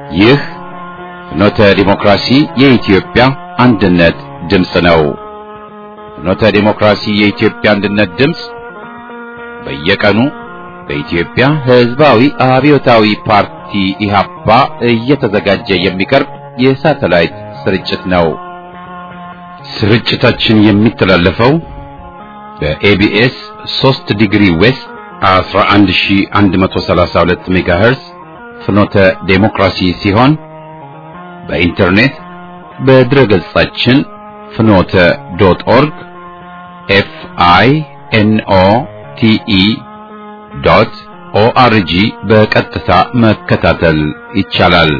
ይህ ፍኖተ ዲሞክራሲ የኢትዮጵያ አንድነት ድምፅ ነው። ፍኖተ ዲሞክራሲ የኢትዮጵያ አንድነት ድምፅ በየቀኑ በኢትዮጵያ ሕዝባዊ አብዮታዊ ፓርቲ ኢህአፓ እየተዘጋጀ የሚቀርብ የሳተላይት ስርጭት ነው። ስርጭታችን የሚተላለፈው በኤቢኤስ 3 ዲግሪ ዌስት 11132 ሜጋሄርስ ፍኖተ ዴሞክራሲ ሲሆን በኢንተርኔት በድረ ገጻችን ፍኖተ ዶት ኦርግ ኤፍ አይ ኤን ኦ ቲ ኢ ዶት ኦአርጂ በቀጥታ መከታተል ይቻላል።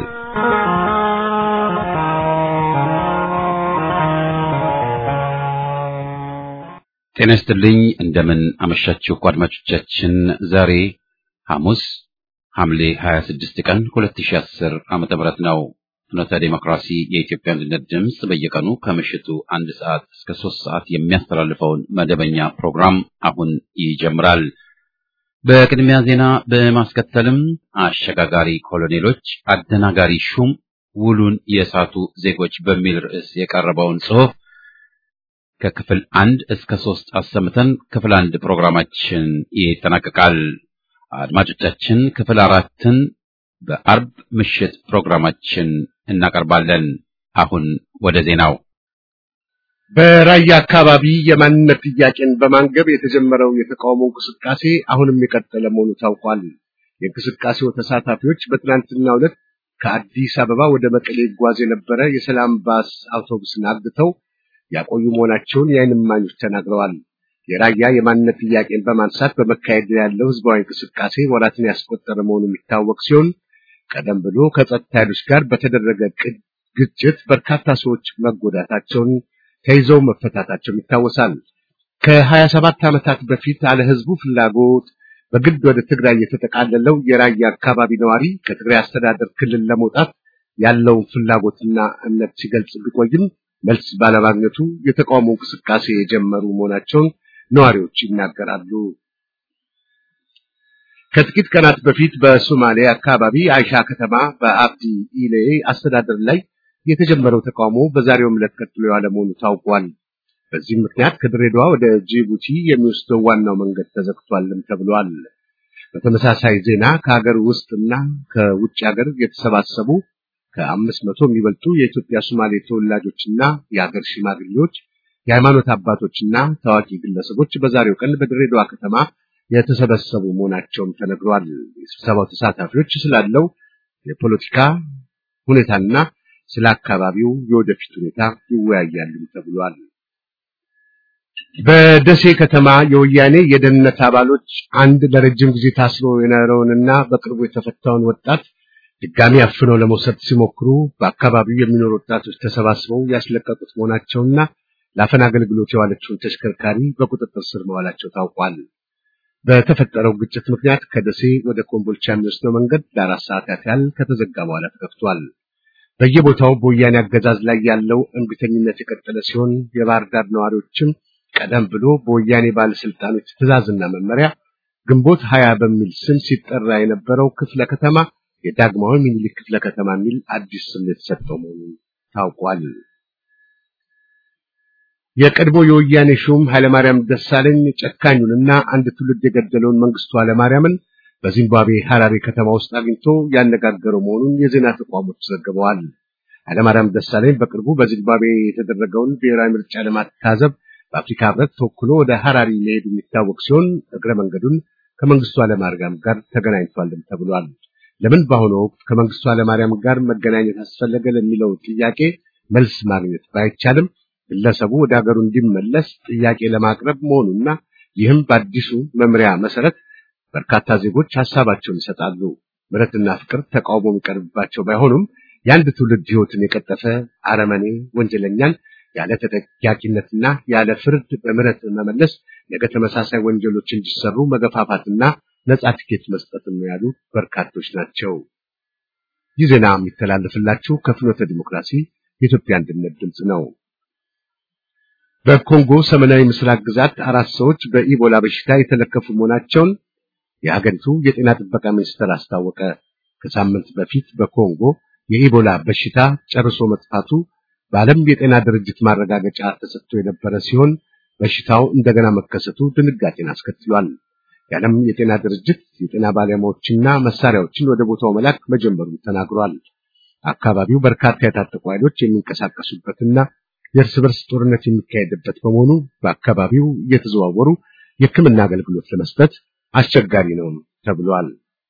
ጤና ይስጥልኝ። እንደምን አመሻችሁ አድማጮቻችን። ዛሬ ሐሙስ ሐምሌ 26 ቀን 2010 ዓመተ ምህረት ነው። ፍኖተ ዴሞክራሲ የኢትዮጵያ አንድነት ድምፅ በየቀኑ ከምሽቱ አንድ ሰዓት እስከ ሶስት ሰዓት የሚያስተላልፈውን መደበኛ ፕሮግራም አሁን ይጀምራል። በቅድሚያ ዜና በማስከተልም አሸጋጋሪ ኮሎኔሎች አደናጋሪ ሹም ውሉን የሳቱ ዜጎች በሚል ርዕስ የቀረበውን ጽሑፍ ከክፍል አንድ እስከ ሶስት አሰምተን ክፍል አንድ ፕሮግራማችን ይጠናቀቃል። አድማጮቻችን ክፍል አራትን በአርብ ምሽት ፕሮግራማችን እናቀርባለን። አሁን ወደ ዜናው። በራያ አካባቢ የማንነት ጥያቄን በማንገብ የተጀመረው የተቃውሞ እንቅስቃሴ አሁንም የቀጠለ መሆኑ ታውቋል። የእንቅስቃሴው ተሳታፊዎች በትናንትናው ዕለት ከአዲስ አበባ ወደ መቀሌ ይጓዝ የነበረ የሰላም ባስ አውቶቡስን አግተው ያቆዩ መሆናቸውን የዓይን እማኞች ተናግረዋል። የራያ የማንነት ጥያቄን በማንሳት በመካሄድ ያለው ህዝባዊ እንቅስቃሴ ወራትን ያስቆጠረ መሆኑ የሚታወቅ ሲሆን ቀደም ብሎ ከጸጥታ ኃይሎች ጋር በተደረገ ግጭት በርካታ ሰዎች መጎዳታቸውን ተይዘው መፈታታቸው ይታወሳል። ከሀያ ሰባት ዓመታት በፊት አለ ህዝቡ ፍላጎት በግድ ወደ ትግራይ የተጠቃለለው የራያ አካባቢ ነዋሪ ከትግራይ አስተዳደር ክልል ለመውጣት ያለውን ፍላጎትና እምነት ሲገልጽ ቢቆይም መልስ ባለማግኘቱ የተቃውሞ እንቅስቃሴ የጀመሩ መሆናቸውን ነዋሪዎች ይናገራሉ። ከጥቂት ቀናት በፊት በሶማሌ አካባቢ አይሻ ከተማ በአብዲ ኢሌ አስተዳደር ላይ የተጀመረው ተቃውሞ በዛሬው ዕለት ቀጥሎ ያለ መሆኑ ታውቋል። በዚህም ምክንያት ከድሬዳዋ ወደ ጅቡቲ የሚወስደው ዋናው መንገድ ተዘግቷልም ተብሏል። በተመሳሳይ ዜና ከሀገር ውስጥና ከውጭ ሀገር የተሰባሰቡ ከአምስት መቶ የሚበልጡ የኢትዮጵያ ሶማሌ ተወላጆችና የሀገር ሽማግሌዎች፣ የሃይማኖት አባቶችና ታዋቂ ግለሰቦች በዛሬው ቀን በድሬዳዋ ከተማ የተሰበሰቡ መሆናቸውም ተነግሯል። የስብሰባው ተሳታፊዎች ስላለው የፖለቲካ ሁኔታና ስለ አካባቢው የወደፊት ሁኔታ ይወያያሉ ተብሏል። በደሴ ከተማ የወያኔ የደህንነት አባሎች አንድ ለረጅም ጊዜ ታስሮ የነበረውንና በቅርቡ የተፈታውን ወጣት ድጋሚ አፍነው ለመውሰድ ሲሞክሩ በአካባቢው የሚኖሩ ወጣቶች ተሰባስበው ያስለቀቁት መሆናቸውና ለአፈና አገልግሎት የዋለችውን ተሽከርካሪ በቁጥጥር ስር መዋላቸው ታውቋል። በተፈጠረው ግጭት ምክንያት ከደሴ ወደ ኮምቦልቻ የሚወስደው መንገድ ለአራት ሰዓታት ያህል ከተዘጋ በኋላ ተከፍቷል። በየቦታው በወያኔ አገዛዝ ላይ ያለው እምቢተኝነት የቀጠለ ሲሆን የባህር ዳር ነዋሪዎችም ቀደም ብሎ በወያኔ ባለስልጣኖች ትዕዛዝና መመሪያ ግንቦት ሀያ በሚል ስም ሲጠራ የነበረው ክፍለ ከተማ የዳግማዊ ሚኒሊክ ክፍለ ከተማ የሚል አዲስ ስም የተሰጠው መሆኑን ታውቋል። የቀድሞ የወያኔ ሹም ኃይለማርያም ደሳለኝ ጨካኙንና አንድ ትውልድ የገደለውን መንግስቱ ኃይለማርያምን በዚምባብዌ ሐራሬ ከተማ ውስጥ አግኝቶ ያነጋገረው መሆኑን የዜና ተቋሞች ዘግበዋል። ኃይለማርያም ደሳለኝ በቅርቡ በዚምባብዌ የተደረገውን ብሔራዊ ምርጫ ለማታዘብ በአፍሪካ ህብረት ተወክሎ ወደ ሐራሪ መሄዱ የሚታወቅ ሲሆን እግረ መንገዱን ከመንግስቱ ኃይለማርያም ጋር ተገናኝቷልም ተብሏል። ለምን በአሁኑ ወቅት ከመንግስቱ ኃይለማርያም ጋር መገናኘት አስፈለገ ለሚለው ጥያቄ መልስ ማግኘት ባይቻልም ግለሰቡ ወደ ሀገሩ እንዲመለስ ጥያቄ ለማቅረብ መሆኑና ይህም በአዲሱ መምሪያ መሰረት በርካታ ዜጎች ሀሳባቸውን ይሰጣሉ። ምሕረትና ፍቅር ተቃውሞ የሚቀርብባቸው ባይሆኑም የአንድ ትውልድ ህይወትን የቀጠፈ አረመኔ ወንጀለኛን ያለ ተጠያቂነትና ያለ ፍርድ በምህረት መመለስ ነገ ተመሳሳይ ወንጀሎች እንዲሰሩ መገፋፋትና ነጻ ቲኬት መስጠትም ነው ያሉ በርካቶች ናቸው። ይህ ዜና የሚተላለፍላችሁ ከፍኖተ ዲሞክራሲ የኢትዮጵያ አንድነት ድምፅ ነው። በኮንጎ ሰሜናዊ ምስራቅ ግዛት አራት ሰዎች በኢቦላ በሽታ የተለከፉ መሆናቸውን የሀገሪቱ የጤና ጥበቃ ሚኒስቴር አስታወቀ። ከሳምንት በፊት በኮንጎ የኢቦላ በሽታ ጨርሶ መጥፋቱ በዓለም የጤና ድርጅት ማረጋገጫ ተሰጥቶ የነበረ ሲሆን በሽታው እንደገና መከሰቱ ድንጋጤን አስከትሏል። የዓለም የጤና ድርጅት የጤና ባለሙያዎችና መሳሪያዎችን ወደ ቦታው መላክ መጀመሩን ተናግሯል። አካባቢው በርካታ የታጠቁ ኃይሎች የሚንቀሳቀሱበትና የእርስ በርስ ጦርነት የሚካሄድበት በመሆኑ በአካባቢው እየተዘዋወሩ የሕክምና አገልግሎት ለመስጠት አስቸጋሪ ነው ተብሏል።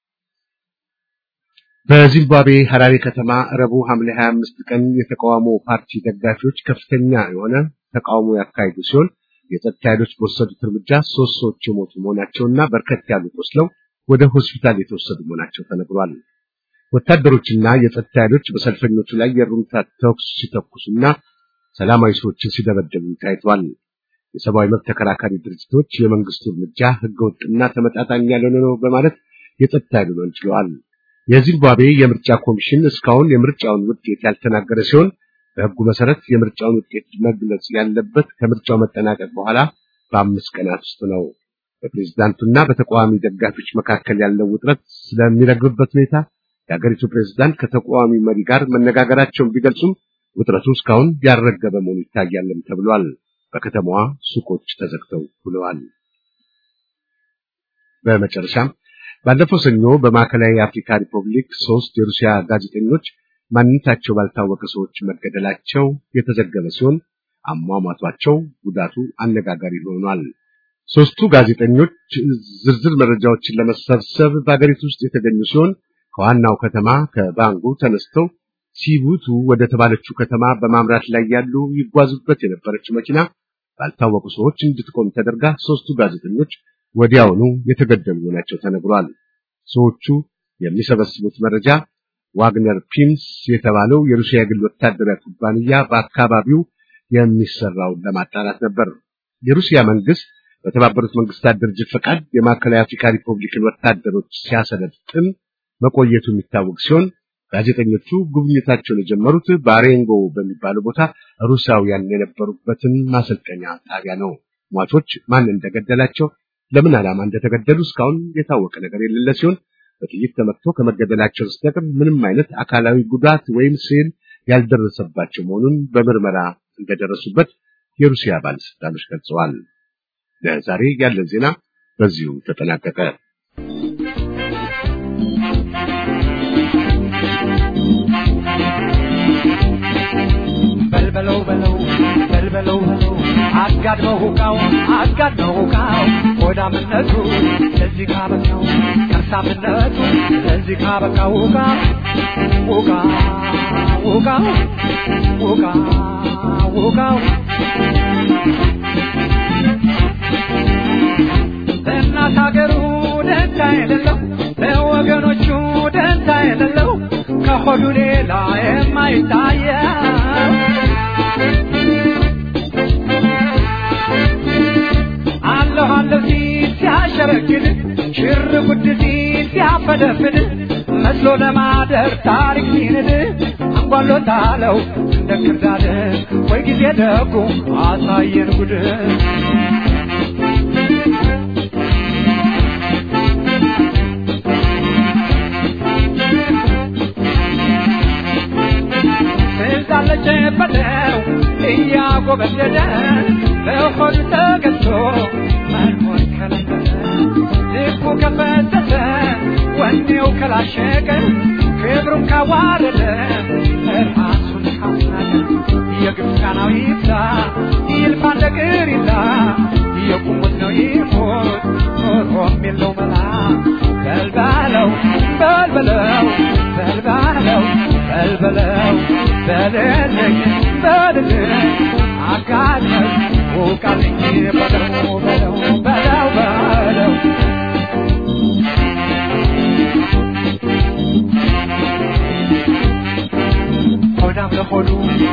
በዚምባብዌ ሐራሬ ከተማ ረቡዕ ሐምሌ 25 ቀን የተቃውሞ ፓርቲ ደጋፊዎች ከፍተኛ የሆነ ተቃውሞ ያካሄዱ ሲሆን የጸጥታ ኃይሎች በወሰዱት እርምጃ ሶስት ሰዎች የሞቱ መሆናቸውና በርከት ያሉ ቆስለው ወደ ሆስፒታል የተወሰዱ መሆናቸው ተነግሯል። ወታደሮችና የጸጥታ ኃይሎች በሰልፈኞቹ ላይ የሩምታ ተኩስ ሲተኩሱና ሰላማዊ ሰዎችን ሲደበደቡ ታይቷል። የሰብአዊ መብት ተከራካሪ ድርጅቶች የመንግስቱ እርምጃ ህገወጥና ተመጣጣኝ ያልሆነ ነው በማለት የጸጥታ ኃይሉን ወንጅለዋል። የዚምባብዌ የምርጫ ኮሚሽን እስካሁን የምርጫውን ውጤት ያልተናገረ ሲሆን በህጉ መሰረት የምርጫውን ውጤት መግለጽ ያለበት ከምርጫው መጠናቀቅ በኋላ በአምስት ቀናት ውስጥ ነው። በፕሬዝዳንቱና በተቃዋሚ ደጋፊዎች መካከል ያለው ውጥረት ስለሚረግብበት ሁኔታ የሀገሪቱ ፕሬዝዳንት ከተቃዋሚ መሪ ጋር መነጋገራቸውን ቢገልጹም ውጥረቱ እስካሁን ያልረገበ መሆኑ ይታያልም ተብሏል። በከተማዋ ሱቆች ተዘግተው ውለዋል። በመጨረሻም ባለፈው ሰኞ በማዕከላዊ የአፍሪካ ሪፐብሊክ ሶስት የሩሲያ ጋዜጠኞች ማንነታቸው ባልታወቀ ሰዎች መገደላቸው የተዘገበ ሲሆን አሟሟቷቸው ጉዳቱ አነጋጋሪ ሆኗል። ሶስቱ ጋዜጠኞች ዝርዝር መረጃዎችን ለመሰብሰብ በአገሪቱ ውስጥ የተገኙ ሲሆን ከዋናው ከተማ ከባንጉ ተነስተው ሲቡቱ ወደ ተባለችው ከተማ በማምራት ላይ ያሉ ይጓዙበት የነበረችው መኪና ባልታወቁ ሰዎች እንድትቆም ተደርጋ ሶስቱ ጋዜጠኞች ወዲያውኑ የተገደሉ መሆናቸው ተነግሯል። ሰዎቹ የሚሰበስቡት መረጃ ዋግነር ፒምስ የተባለው የሩሲያ የግል ወታደራዊ ኩባንያ በአካባቢው የሚሰራውን ለማጣራት ነበር። የሩሲያ መንግስት በተባበሩት መንግስታት ድርጅት ፈቃድ የማዕከላዊ አፍሪካ ሪፐብሊክን ወታደሮች ሲያሰለጥን መቆየቱ የሚታወቅ ሲሆን ጋዜጠኞቹ ጉብኝታቸውን የጀመሩት ባሬንጎ በሚባለው ቦታ ሩሲያውያን የነበሩበትን ማሰልጠኛ ጣቢያ ነው። ሟቾች ማን እንደገደላቸው፣ ለምን ዓላማ እንደተገደሉ እስካሁን የታወቀ ነገር የሌለ ሲሆን በጥይት ተመትቶ ከመገደላቸው በስተቀር ምንም አይነት አካላዊ ጉዳት ወይም ስዕል ያልደረሰባቸው መሆኑን በምርመራ እንደደረሱበት የሩሲያ ባለስልጣኖች ገልጸዋል። ለዛሬ ያለን ዜና በዚሁ ተጠናቀቀ። በልበለው በለው በልበለው በለው አጋድመው ሁቃው አጋድመው ሁቃው ሆዳምነቱ ለዚህ ካበቃው ከርሳምነቱ ለዚህ ካበቃው ሁቃ ሁቃ ሁቃው ሁቃ ሁቃው ለእናት ሀገሩ ደንታ የሌለው ለወገኖቹ ደንታ የሌለው ከሆዱ ሌላ የማይታየው አለሁ አለሁ ሲል ሲያሸረግድ ሽር ጉድ ሲል ሲያፈደፍድ መስሎ ለማደር ታሪክ ሲንድ አንጓሎታለው እንደ ክርዳድ ወይ ጊዜ ደጉ አሳየን ጉድ ስልጣለች በለው እያጎበደደ በሆድ ተገዝቶ መኖር ከለመደ ልቡ ከፈተተ ወኔው ከላሸቀ ክብሩን ካዋረደ ራሱን ካስናቀ የግብፃናዊ ይብዛ ይልፋ ነገር ይላ የቁሙት ነው ይሞት ኖሮም የለው መላ በልባለው በልበለው በልባለው በልበለው በልልኝ በልልኝ አጋለኝ ውቃልኝ በለው በለው በለው በለው ሆዳም ለሆዱ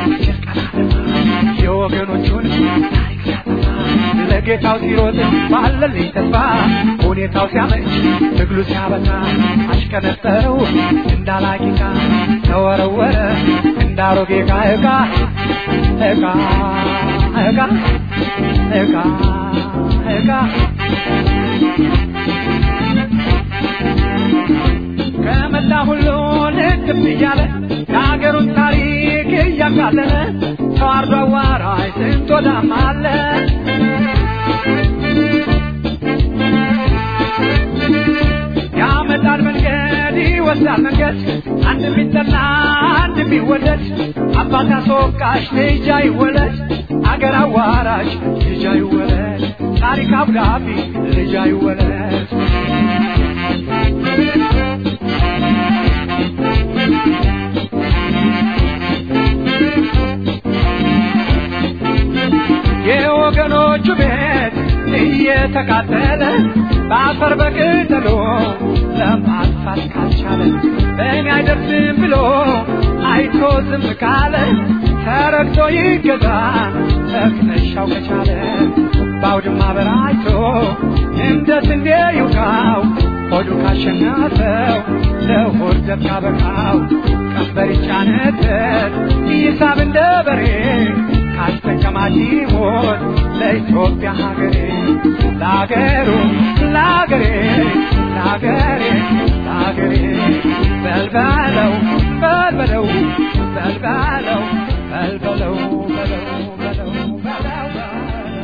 የወገኖቹን ታሪክ ሲያጠፋ ለጌታው ሲሮጥ ባለልኝ ተስፋ ሁኔታው ሲያመች ትግሉ ሲያበቃ አሽከነጠረው እንዳላቂቃ ተወረወረ እንዳሮጌ ዕቃ ዕቃ ዕቃ ዕቃ ዕቃ ዕቃ ከመላ ሁሉ ልትብ እያለ የሀገሩን ታሪክ እያቃለለ ተዋርዶ አዋራይ ስንት ወዳም አለ ያመጣል መንገድ ይወስዳል መንገድ አንድ ቢጠላ አንድ ቢወደድ አባት አስወቃሽ ልጅ አይወለድ አገር አዋራሽ ልጅ አይወለድ ታሪክ አብዳቢ ልጅ አይወለድ የወገኖቹ ቤት እየተቃጠለ በአፈር በቅጠሎ ለማጥፋት ካልቻለ በእኔ አይደርስም ብሎ አይቶ ዝም ካለ ተረግቶ ይገዛ መክነሻው ከቻለ በአውድማ በራይቶ እንደ ስንዴ ይውቃው ሆዱ ካሸነፈው ለሆድ ዘብ ካበቃው ቀንበር ይጫነበት ይሳብ እንደ በሬ ካስጠቀማት ይሞት ለኢትዮጵያ ሀገሬ ለሀገሩ ለሀገሬ ለሀገሬ ለሀገሬ በልበለው በልበለው በልበለው በልበለው በለው በለው በለው በለው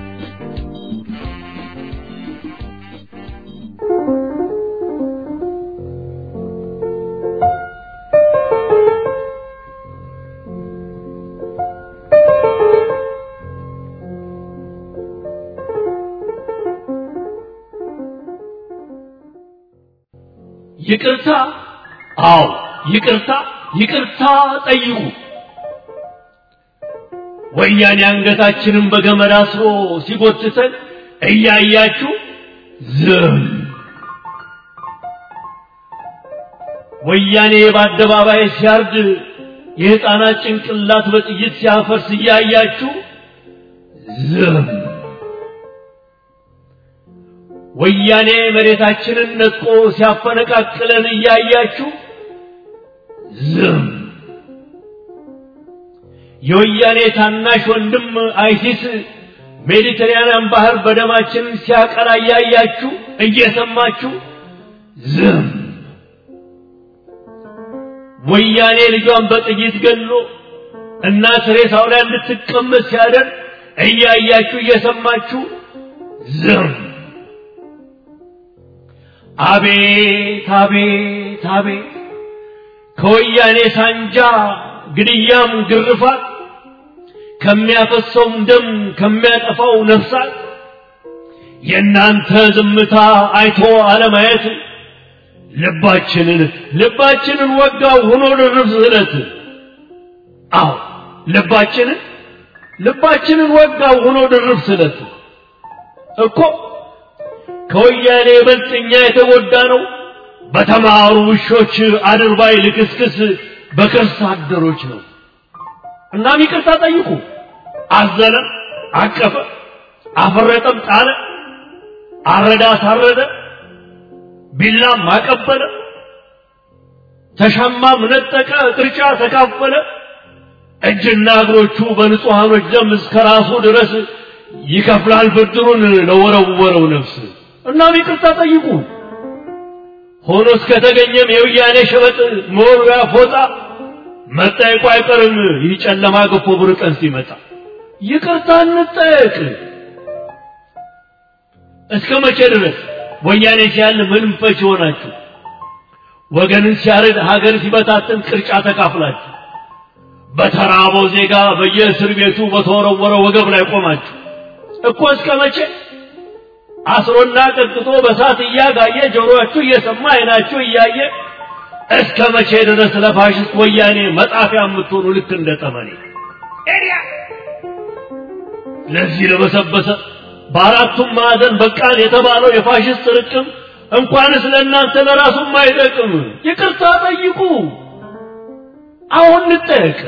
ይቅርታ አዎ ይቅርታ ይቅርታ ጠይቁ ወያኔ አንገታችንን በገመድ አስሮ ሲጎትተን እያያችሁ ዝም ወያኔ በአደባባይ ሲያርድ የሕፃናት ጭንቅላት በጥይት ሲያፈርስ እያያችሁ ዝም ወያኔ መሬታችንን ነጥቆ ሲያፈነቃቅለን እያያችሁ ዝም የወያኔ ታናሽ ወንድም አይሲስ ሜዲተራንያን ባህር በደማችን ሲያቀላ እያያችሁ እየሰማችሁ ዝም ወያኔ ልጇን በጥይት ገሎ እናት ሬሳው ላይ እንድትቀመጥ ሲያደርግ እያያችሁ እየሰማችሁ ዝም አቤት አቤት አቤት ከወያኔ ሳንጃ ግድያም ግርፋት ከሚያፈሰውም ደም ከሚያጠፋው ነፍሳት የእናንተ ዝምታ አይቶ አለማየት ልባችንን ልባችንን ወጋው ሆኖ ድርብ ስለት አዎ ልባችንን ልባችንን ወጋው ሆኖ ድርብ ስለት እኮ ከወያኔ ይበልጥ እኛ የተጎዳ ነው በተማሩ ውሾች አድርባይ ልክስክስ በከርስ አደሮች ነው እናም ይቅርታ ጠይቁ አዘነ አቀፈ አፈረጠም ጣለ አረዳ አሳረደ ቢላም አቀበለ ተሻማም ነጠቀ ቅርጫ ተካፈለ እጅና እግሮቹ በንጹሐኖች ደም እስከ ራሱ ድረስ ይከፍላል ብድሩን ለወረወረው ነፍስ እናም ይቅርታ ጠይቁ ሆኖ እስከተገኘም የውያኔ ሸበጥ መወርወያ ፎጣ መጠየቁ አይቀርም ይህ ጨለማ ገፎ ብር ቀን ሲመጣ ይቅርታ እንጠየቅ እስከ መቼ ድረስ ወያኔ ሲያል ምንም ፈች ይሆናችሁ ወገንን ሲያርድ ሀገር ሲበታትን ቅርጫ ተካፍላችሁ በተራበው ዜጋ በየእስር ቤቱ በተወረወረ ወገብ ላይ ቆማችሁ እኮ እስከ መቼ አስሮና ቀጥቅጦ በሳት እያጋየ ጆሮአችሁ እየሰማ አይናችሁ እያየ እስከ መቼ ድረስ ለፋሽስት ወያኔ መጣፊያ የምትሆኑ ልክ እንደ ጠመኔ ለዚህ ለበሰበሰ በአራቱም ማዕዘን በቃን የተባለው የፋሽስት ርቅም እንኳንስ ለእናንተ ለራሱም አይጠቅም ይቅርታ ጠይቁ አሁን እንጠየቅ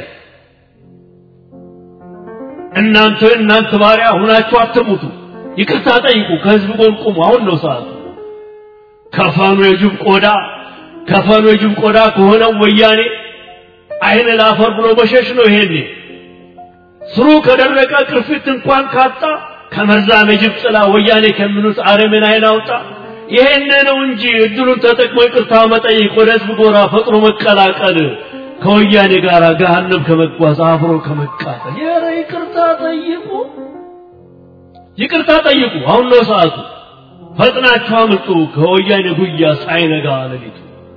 እናንተ እናንተ ባሪያ ሁናችሁ አትሙቱ ይቅርታ ጠይቁ ከህዝብ ጎን ቁሙ አሁን ነው ሰዓቱ ከፈኑ የጅብ ቆዳ ከፈኑ የጅብ ቆዳ ከሆነው ወያኔ አይን ላፈር ብሎ መሸሽ ነው ይሄኔ ስሩ ከደረቀ ቅርፊት እንኳን ካጣ ከመርዛም የጅብ ጥላ ወያኔ ከሚሉት አረምን አይን አውጣ ይሄን ነው እንጂ እድሉን ተጠቅሞ ይቅርታ መጠየቅ ወደ ህዝብ ጎራ ፈጥሮ መቀላቀል ከወያኔ ጋር ገሃነም ከመጓዝ አብሮ ከመቃጠል ኧረ ይቅርታ ጠይቁ፣ ይቅርታ ጠይቁ። አሁን ነው ሰዓቱ። ፈጥናችሁ አምልጡ ከወያኔ ጉያ ሳይነጋ ሌሊቱ።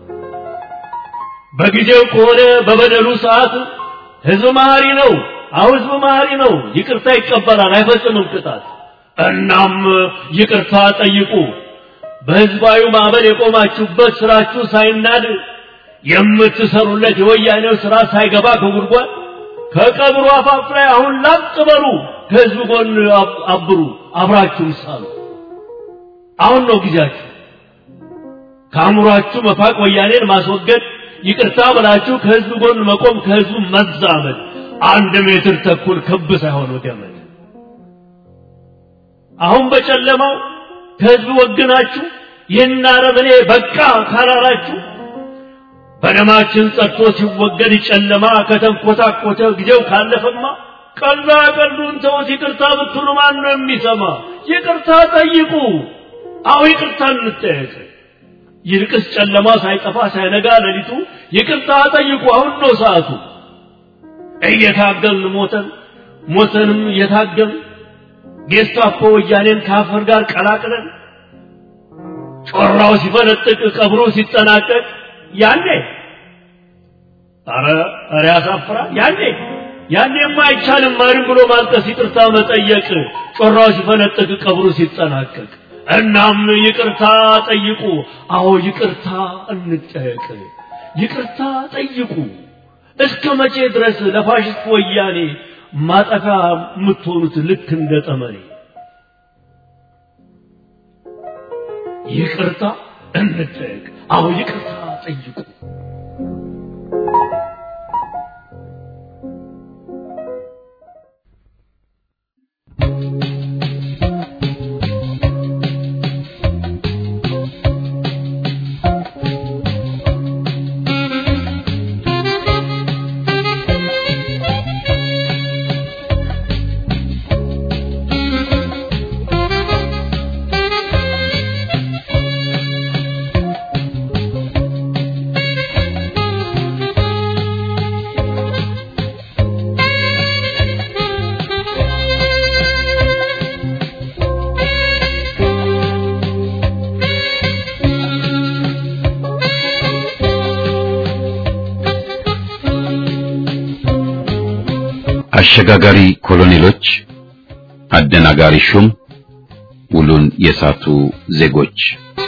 በጊዜው ከሆነ በበደሉ ሰዓት ህዝብ መሐሪ ነው። አሁ ህዝብ መሐሪ ነው። ይቅርታ ይቀበላል፣ አይፈጽምም ቅጣት። እናም ይቅርታ ጠይቁ። በህዝባዊ ማዕበል የቆማችሁበት ስራችሁ ሳይናድ የምትሰሩለት የወያኔው ስራ ሳይገባ ከጉድጓድ ከቀብሩ አፋፍ ላይ አሁን ላጥ በሉ። ከህዝብ ጎን አብሩ፣ አብራችሁም ሳሉ። አሁን ነው ጊዜያችሁ። ከአእምሯችሁ መፋቅ፣ ወያኔን ማስወገድ፣ ይቅርታ ብላችሁ ከህዝብ ጎን መቆም፣ ከህዝቡ መዛመድ። አንድ ሜትር ተኩል ክብ ሳይሆን ገመድ። አሁን በጨለማው ከህዝብ ወግናችሁ ይህን አረመኔ በቃ ካላላችሁ በደማችን ጸድቶ ሲወገድ ጨለማ ከተንኮታኮተ ጊዜው ካለፈማ ቀልዳ ቀልዱን ተውት። ይቅርታ ብትሉ ማን ነው የሚሰማ? ይቅርታ ጠይቁ። አሁ ይቅርታ እንጠየቅ። ይልቅስ ጨለማ ሳይጠፋ ሳይነጋ ሌሊቱ ይቅርታ ጠይቁ። አሁን ነው ሰዓቱ። እየታገልን ሞተን ሞተንም እየታገልን ጌስታፖ ወያኔን ከአፈር ጋር ቀላቅለን ጮራው ሲፈነጥቅ ቀብሩ ሲጠናቀቅ ያኔ አረ አረ ያሳፍራል። ያኔ ያኔማ አይቻልም ማንም ብሎ ማልቀስ፣ ይቅርታ መጠየቅ ጮራው ሲፈነጥቅ ቀብሩ ሲጠናቀቅ። እናም ይቅርታ ጠይቁ። አዎ ይቅርታ እንጠየቅ። ይቅርታ ጠይቁ። እስከ መቼ ድረስ ለፋሽስት ወያኔ ማጠፊያ የምትሆኑት ልክ እንደ ጠመኔ? ይቅርታ እንጠየቅ። አዎ ይቅርታ ጠይቁ። አሸጋጋሪ ኮሎኔሎች፣ አደናጋሪ ሹም፣ ውሉን የሳቱ ዜጎች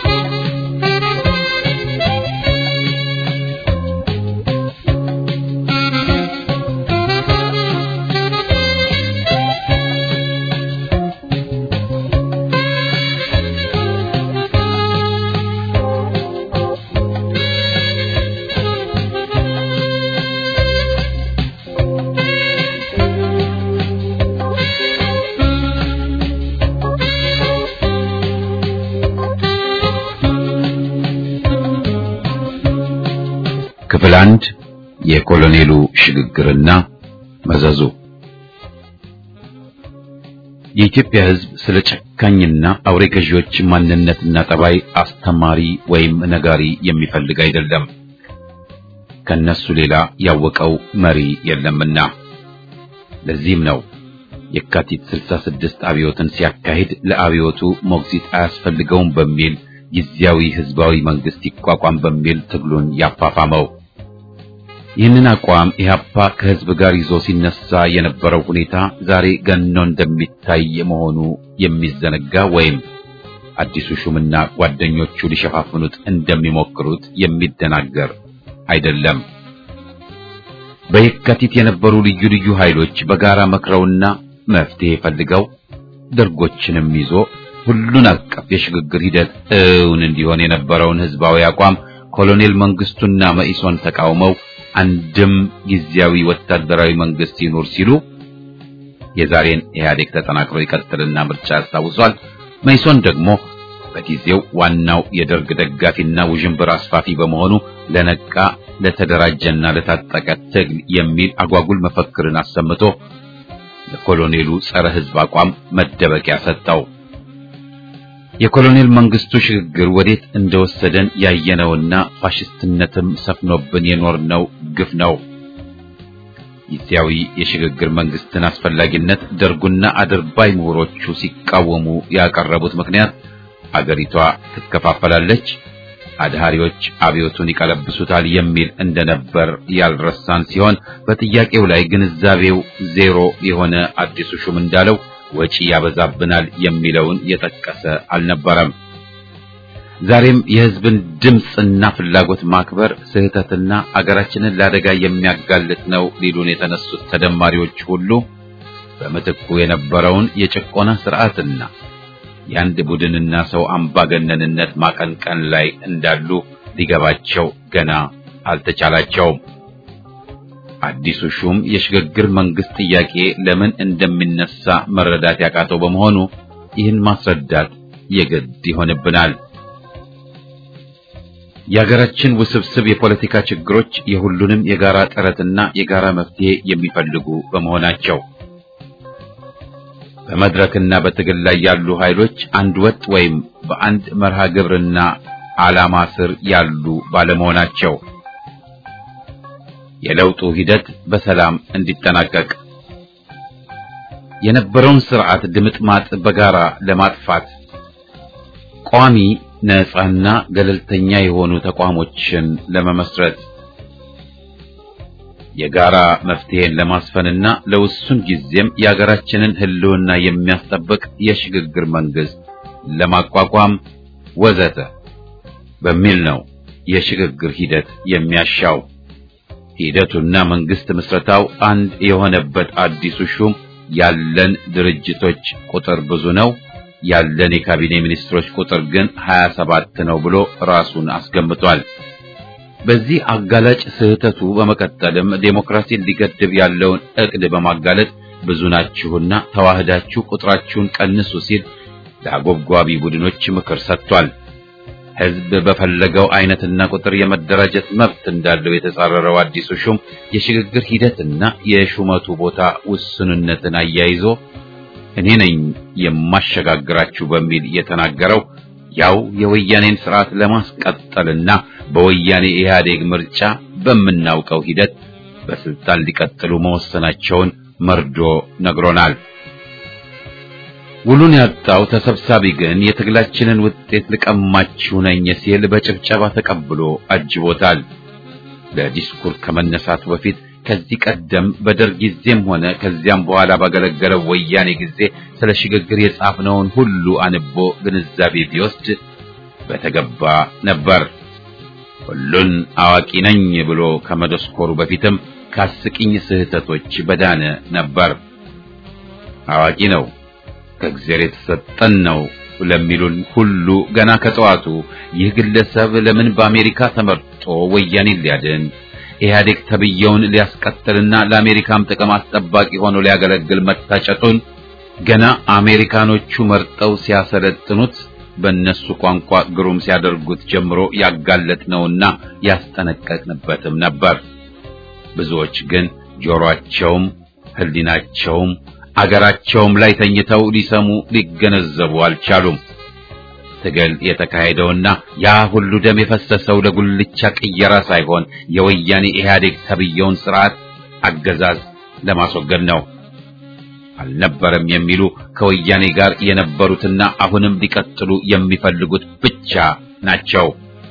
ክፍል አንድ የኮሎኔሉ ሽግግርና መዘዙ። የኢትዮጵያ ሕዝብ ስለ ጨካኝና አውሬ ገዢዎች ማንነትና ጠባይ አስተማሪ ወይም ነጋሪ የሚፈልግ አይደለም። ከነሱ ሌላ ያወቀው መሪ የለምና። ለዚህም ነው የካቲት 66 አብዮትን ሲያካሂድ ለአብዮቱ ሞግዚት አያስፈልገውም በሚል ጊዜያዊ ህዝባዊ መንግስት ይቋቋም በሚል ትግሉን ያፋፋመው። ይህንን አቋም ኢህአፓ ከህዝብ ጋር ይዞ ሲነሳ የነበረው ሁኔታ ዛሬ ገኖ እንደሚታይ መሆኑ የሚዘነጋ ወይም አዲሱ ሹምና ጓደኞቹ ሊሸፋፍኑት እንደሚሞክሩት የሚደናገር አይደለም። በየካቲት የነበሩ ልዩ ልዩ ኃይሎች በጋራ መክረውና መፍትሄ ፈልገው ደርጎችንም ይዞ ሁሉን አቀፍ የሽግግር ሂደት እውን እንዲሆን የነበረውን ህዝባዊ አቋም ኮሎኔል መንግስቱና መኢሶን ተቃውመው አንድም ጊዜያዊ ወታደራዊ መንግስት ይኑር ሲሉ የዛሬን ኢህአዴግ ተጠናክሮ ይቀጥልና ምርጫ ያስታውሷል። መኢሶን ደግሞ በጊዜው ዋናው የደርግ ደጋፊና ውዥንብር አስፋፊ በመሆኑ ለነቃ ለተደራጀና ለታጠቀ ትግል የሚል አጓጉል መፈክርን አሰምቶ ለኮሎኔሉ ጸረ ህዝብ አቋም መደበቂያ ሰጠው። የኮሎኔል መንግስቱ ሽግግር ወዴት እንደወሰደን ያየነውና ፋሽስትነትም ሰፍኖብን የኖርነው ግፍ ነው። ጊዜያዊ የሽግግር መንግስትን አስፈላጊነት ደርጉና አድርባይ ምሁሮቹ ሲቃወሙ ያቀረቡት ምክንያት አገሪቷ ትከፋፈላለች፣ አድሃሪዎች አብዮቱን ይቀለብሱታል የሚል እንደነበር ያልረሳን ሲሆን በጥያቄው ላይ ግንዛቤው ዜሮ የሆነ አዲሱ ሹም እንዳለው ወጪ ያበዛብናል የሚለውን የጠቀሰ አልነበረም። ዛሬም የህዝብን ድምፅና ፍላጎት ማክበር ስህተትና አገራችንን ለአደጋ የሚያጋልጥ ነው ሊሉን የተነሱት ተደማሪዎች ሁሉ በምትኩ የነበረውን የጭቆና ስርዓትና የአንድ ቡድንና ሰው አምባገነንነት ማቀንቀን ላይ እንዳሉ ሊገባቸው ገና አልተቻላቸውም። አዲሱ ሹም የሽግግር መንግስት ጥያቄ ለምን እንደሚነሳ መረዳት ያቃተው በመሆኑ ይህን ማስረዳት የግድ ይሆንብናል። የሀገራችን ውስብስብ የፖለቲካ ችግሮች የሁሉንም የጋራ ጥረትና የጋራ መፍትሄ የሚፈልጉ በመሆናቸው በመድረክና በትግል ላይ ያሉ ኃይሎች አንድ ወጥ ወይም በአንድ መርሃ ግብርና ዓላማ ስር ያሉ ባለመሆናቸው የለውጡ ሂደት በሰላም እንዲጠናቀቅ የነበረውን ስርዓት ድምጥማጥ በጋራ ለማጥፋት ቋሚ ነፃና ገለልተኛ የሆኑ ተቋሞችን ለመመስረት የጋራ መፍትሄን ለማስፈንና ለውሱን ጊዜም የሀገራችንን ሕልውና የሚያስጠብቅ የሽግግር መንግስት ለማቋቋም ወዘተ በሚል ነው የሽግግር ሂደት የሚያሻው። ሂደቱና መንግስት ምስረታው አንድ የሆነበት አዲሱ ሹም ያለን ድርጅቶች ቁጥር ብዙ ነው ያለን የካቢኔ ሚኒስትሮች ቁጥር ግን 27 ነው ብሎ ራሱን አስገምቷል። በዚህ አጋላጭ ስህተቱ በመቀጠልም ዴሞክራሲን ሊገድብ ያለውን እቅድ በማጋለጥ ብዙ ናችሁና ተዋህዳችሁ ቁጥራችሁን ቀንሱ ሲል ለአጎብጓቢ ቡድኖች ምክር ሰጥቷል። ህዝብ በፈለገው አይነትና ቁጥር የመደራጀት መብት እንዳለው የተጻረረው አዲሱ ሹም የሽግግር ሂደትና የሹመቱ ቦታ ውስንነትን አያይዞ እኔ ነኝ የማሸጋግራችሁ በሚል የተናገረው ያው የወያኔን ስርዓት ለማስቀጠልና በወያኔ ኢህአዴግ ምርጫ በምናውቀው ሂደት በስልጣን ሊቀጥሉ መወሰናቸውን መርዶ ነግሮናል። ውሉን ያጣው ተሰብሳቢ ግን የትግላችንን ውጤት ልቀማችሁ ነኝ ሲል በጭብጨባ ተቀብሎ አጅቦታል። ለዲስኩር ከመነሳቱ በፊት ከዚህ ቀደም በደርግ ጊዜም ሆነ ከዚያም በኋላ ባገለገለው ወያኔ ጊዜ ስለ ሽግግር የጻፍነውን ሁሉ አንቦ ግንዛቤ ቢወስድ በተገባ ነበር። ሁሉን አዋቂ ነኝ ብሎ ከመደስኮሩ በፊትም ከአስቂኝ ስህተቶች በዳነ ነበር። አዋቂ ነው ከእግዚአብሔር የተሰጠን ነው ለሚሉን ሁሉ ገና ከጠዋቱ ይህ ግለሰብ ለምን በአሜሪካ ተመርጦ ወያኔን ሊያድን ኢህአዴግ ተብየውን ሊያስቀጥልና ለአሜሪካም ጥቅም አስጠባቂ ሆኖ ሊያገለግል መታጨቱን ገና አሜሪካኖቹ መርጠው ሲያሰለጥኑት በእነሱ ቋንቋ ግሩም ሲያደርጉት ጀምሮ ያጋለጥነውና ያስጠነቀቅንበትም ነበር። ብዙዎች ግን ጆሮአቸውም ሕሊናቸውም አገራቸውም ላይ ተኝተው ሊሰሙ ሊገነዘቡ አልቻሉም። ትግል የተካሄደውና ያ ሁሉ ደም የፈሰሰው ለጉልቻ ቅየራ ሳይሆን የወያኔ ኢህአዴግ ተብየውን ስርዓት አገዛዝ ለማስወገድ ነው። አልነበረም የሚሉ ከወያኔ ጋር የነበሩትና አሁንም ሊቀጥሉ የሚፈልጉት ብቻ ናቸው።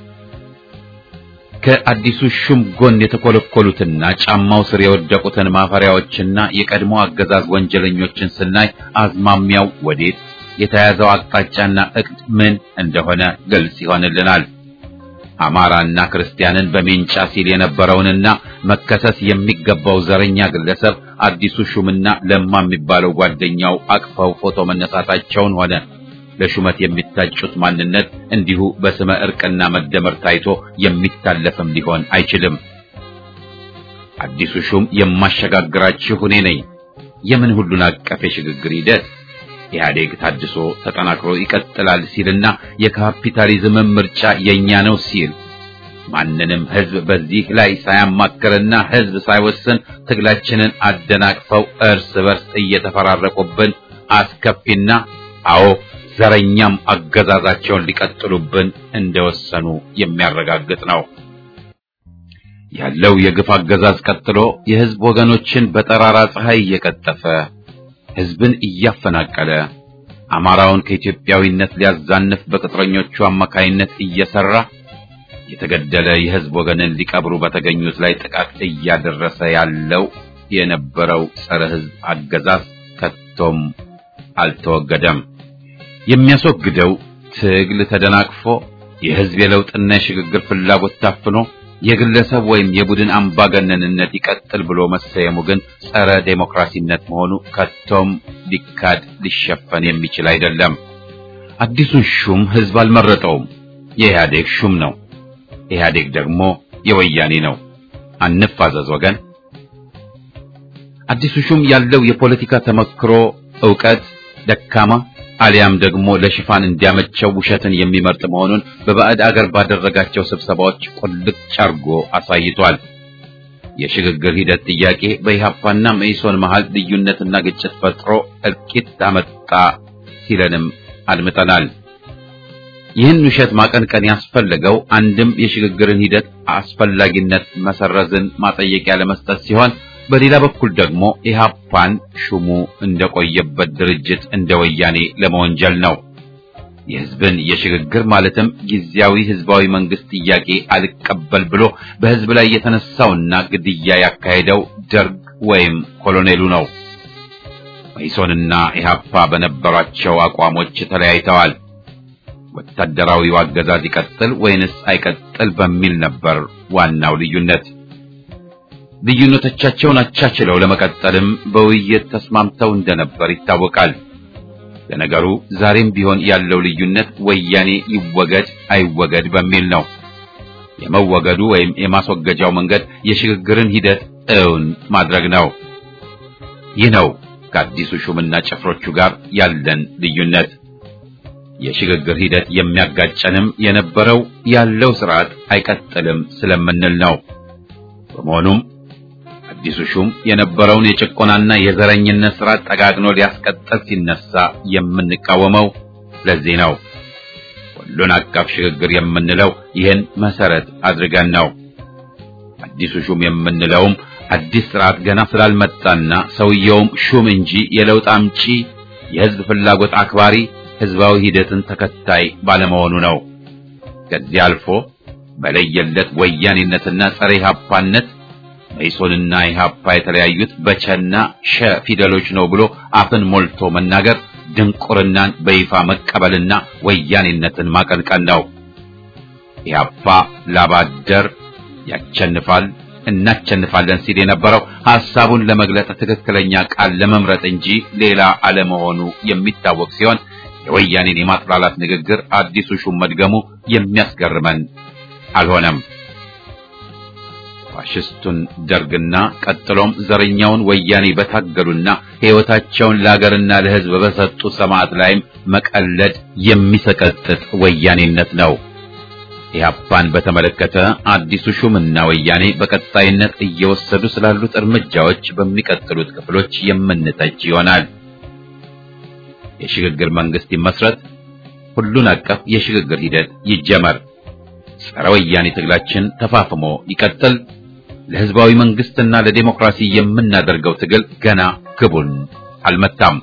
ከአዲሱ ሹም ጎን የተኮለኮሉትና ጫማው ስር የወደቁትን ማፈሪያዎችና የቀድሞ አገዛዝ ወንጀለኞችን ስናይ አዝማሚያው ወዴት የተያዘው አቅጣጫና እቅድ ምን እንደሆነ ግልጽ ይሆንልናል። አማራና ክርስቲያንን በሜንጫ ሲል የነበረውንና መከሰስ የሚገባው ዘረኛ ግለሰብ አዲሱ ሹምና ለማ የሚባለው ጓደኛው አቅፈው ፎቶ መነሳታቸውን ሆነ ለሹመት የሚታጩት ማንነት እንዲሁ በስመ እርቅና መደመር ታይቶ የሚታለፍም ሊሆን አይችልም። አዲሱ ሹም የማሸጋግራችሁ እኔ ነኝ። የምን ሁሉን አቀፍ የሽግግር ሂደት ኢህአዴግ ታድሶ ተጠናክሮ ይቀጥላል ሲልና የካፒታሊዝም ምርጫ የኛ ነው ሲል ማንንም ህዝብ በዚህ ላይ ሳያማክርና ህዝብ ሳይወስን ትግላችንን አደናቅፈው እርስ በርስ እየተፈራረቁብን አስከፊና አዎ ዘረኛም አገዛዛቸውን ሊቀጥሉብን እንደወሰኑ የሚያረጋግጥ ነው። ያለው የግፍ አገዛዝ ቀጥሎ የህዝብ ወገኖችን በጠራራ ፀሐይ እየቀጠፈ ህዝብን እያፈናቀለ አማራውን ከኢትዮጵያዊነት ሊያዛንፍ በቅጥረኞቹ አማካይነት እየሰራ የተገደለ የህዝብ ወገንን ሊቀብሩ በተገኙት ላይ ጥቃት እያደረሰ ያለው የነበረው ጸረ ህዝብ አገዛዝ ከቶም አልተወገደም። የሚያስወግደው ትግል ተደናቅፎ የህዝብ የለውጥና የሽግግር ፍላጎት ታፍኖ የግለሰብ ወይም የቡድን አምባገነንነት ይቀጥል ብሎ መሰየሙ ግን ጸረ ዴሞክራሲነት መሆኑ ከቶም ሊካድ ሊሸፈን የሚችል አይደለም። አዲሱን ሹም ህዝብ አልመረጠውም፣ የኢህአዴግ ሹም ነው። ኢህአዴግ ደግሞ የወያኔ ነው። አንፋዘዝ ወገን። አዲሱ ሹም ያለው የፖለቲካ ተመክሮ ዕውቀት ደካማ አሊያም ደግሞ ለሽፋን እንዲያመቸው ውሸትን የሚመርጥ መሆኑን በባዕድ አገር ባደረጋቸው ስብሰባዎች ቁልጭ አርጎ አሳይቷል። የሽግግር ሂደት ጥያቄ በኢህአፓና መኢሶን መሃል ልዩነትና ግጭት ፈጥሮ እልቂት አመጣ ሲለንም አድምጠናል። ይህን ውሸት ማቀንቀን ያስፈለገው አንድም የሽግግርን ሂደት አስፈላጊነት መሰረዝን ማጠየቂያ ለመስጠት ሲሆን በሌላ በኩል ደግሞ ኢህአፓን ሹሙ እንደቆየበት ድርጅት እንደ ወያኔ ለመወንጀል ነው። የህዝብን የሽግግር ማለትም ጊዜያዊ ህዝባዊ መንግስት ጥያቄ አልቀበል ብሎ በህዝብ ላይ የተነሳውና ግድያ ያካሄደው ደርግ ወይም ኮሎኔሉ ነው። መኢሶንና ኢህአፓ በነበሯቸው አቋሞች ተለያይተዋል። ወታደራዊው አገዛዝ ይቀጥል ወይንስ አይቀጥል በሚል ነበር ዋናው ልዩነት። ልዩነቶቻቸውን አቻችለው ለመቀጠልም በውይይት ተስማምተው እንደነበር ይታወቃል። ለነገሩ ዛሬም ቢሆን ያለው ልዩነት ወያኔ ይወገድ አይወገድ በሚል ነው። የመወገዱ ወይም የማስወገጃው መንገድ የሽግግርን ሂደት እውን ማድረግ ነው። ይህ ነው ከአዲሱ ሹምና ጭፍሮቹ ጋር ያለን ልዩነት። የሽግግር ሂደት የሚያጋጨንም የነበረው ያለው ስርዓት አይቀጥልም ስለምንል ነው። በመሆኑም አዲሱ ሹም የነበረውን የጭቆናና የዘረኝነት ስርዓት ጠጋግኖ ሊያስቀጥል ሲነሳ የምንቃወመው ለዚህ ነው። ሁሉን አቀፍ ሽግግር የምንለው ይህን መሰረት አድርገን ነው። አዲሱ ሹም የምንለውም አዲስ ስርዓት ገና ስላልመጣና ሰውየውም ሹም እንጂ የለውጥ አምጪ የህዝብ ፍላጎት አክባሪ ህዝባዊ ሂደትን ተከታይ ባለመሆኑ ነው። ከዚህ አልፎ በለየለት ወያኔነትና ጸረ ኢህአፓነት መኢሶንና ኢህአፓ የተለያዩት በቸና ሸ ፊደሎች ነው ብሎ አፍን ሞልቶ መናገር ድንቁርናን በይፋ መቀበልና ወያኔነትን ማቀንቀን ነው። ኢህአፓ ላባደር ያቸንፋል እናቸንፋለን ሲል የነበረው ሐሳቡን ለመግለጽ ትክክለኛ ቃል ለመምረጥ እንጂ ሌላ አለመሆኑ የሚታወቅ ሲሆን የወያኔን የማጥላላት ንግግር አዲሱ ሹም መድገሙ የሚያስገርመን አልሆነም። ፋሽስቱን ደርግና ቀጥሎም ዘረኛውን ወያኔ በታገሉና ሕይወታቸውን ለሀገርና ለሕዝብ በሰጡ ሰማዕት ላይም መቀለድ የሚሰቀጥጥ ወያኔነት ነው። ኢህአፓን በተመለከተ አዲሱ ሹምና ወያኔ በቀጣይነት እየወሰዱ ስላሉት እርምጃዎች በሚቀጥሉት ክፍሎች የምንተች ይሆናል። የሽግግር መንግስት ይመስረት፣ ሁሉን አቀፍ የሽግግር ሂደት ይጀመር፣ ጸረ ወያኔ ትግላችን ተፋፍሞ ይቀጥል። ለህዝባዊ መንግስትና ለዴሞክራሲ የምናደርገው ትግል ገና ግቡን አልመታም።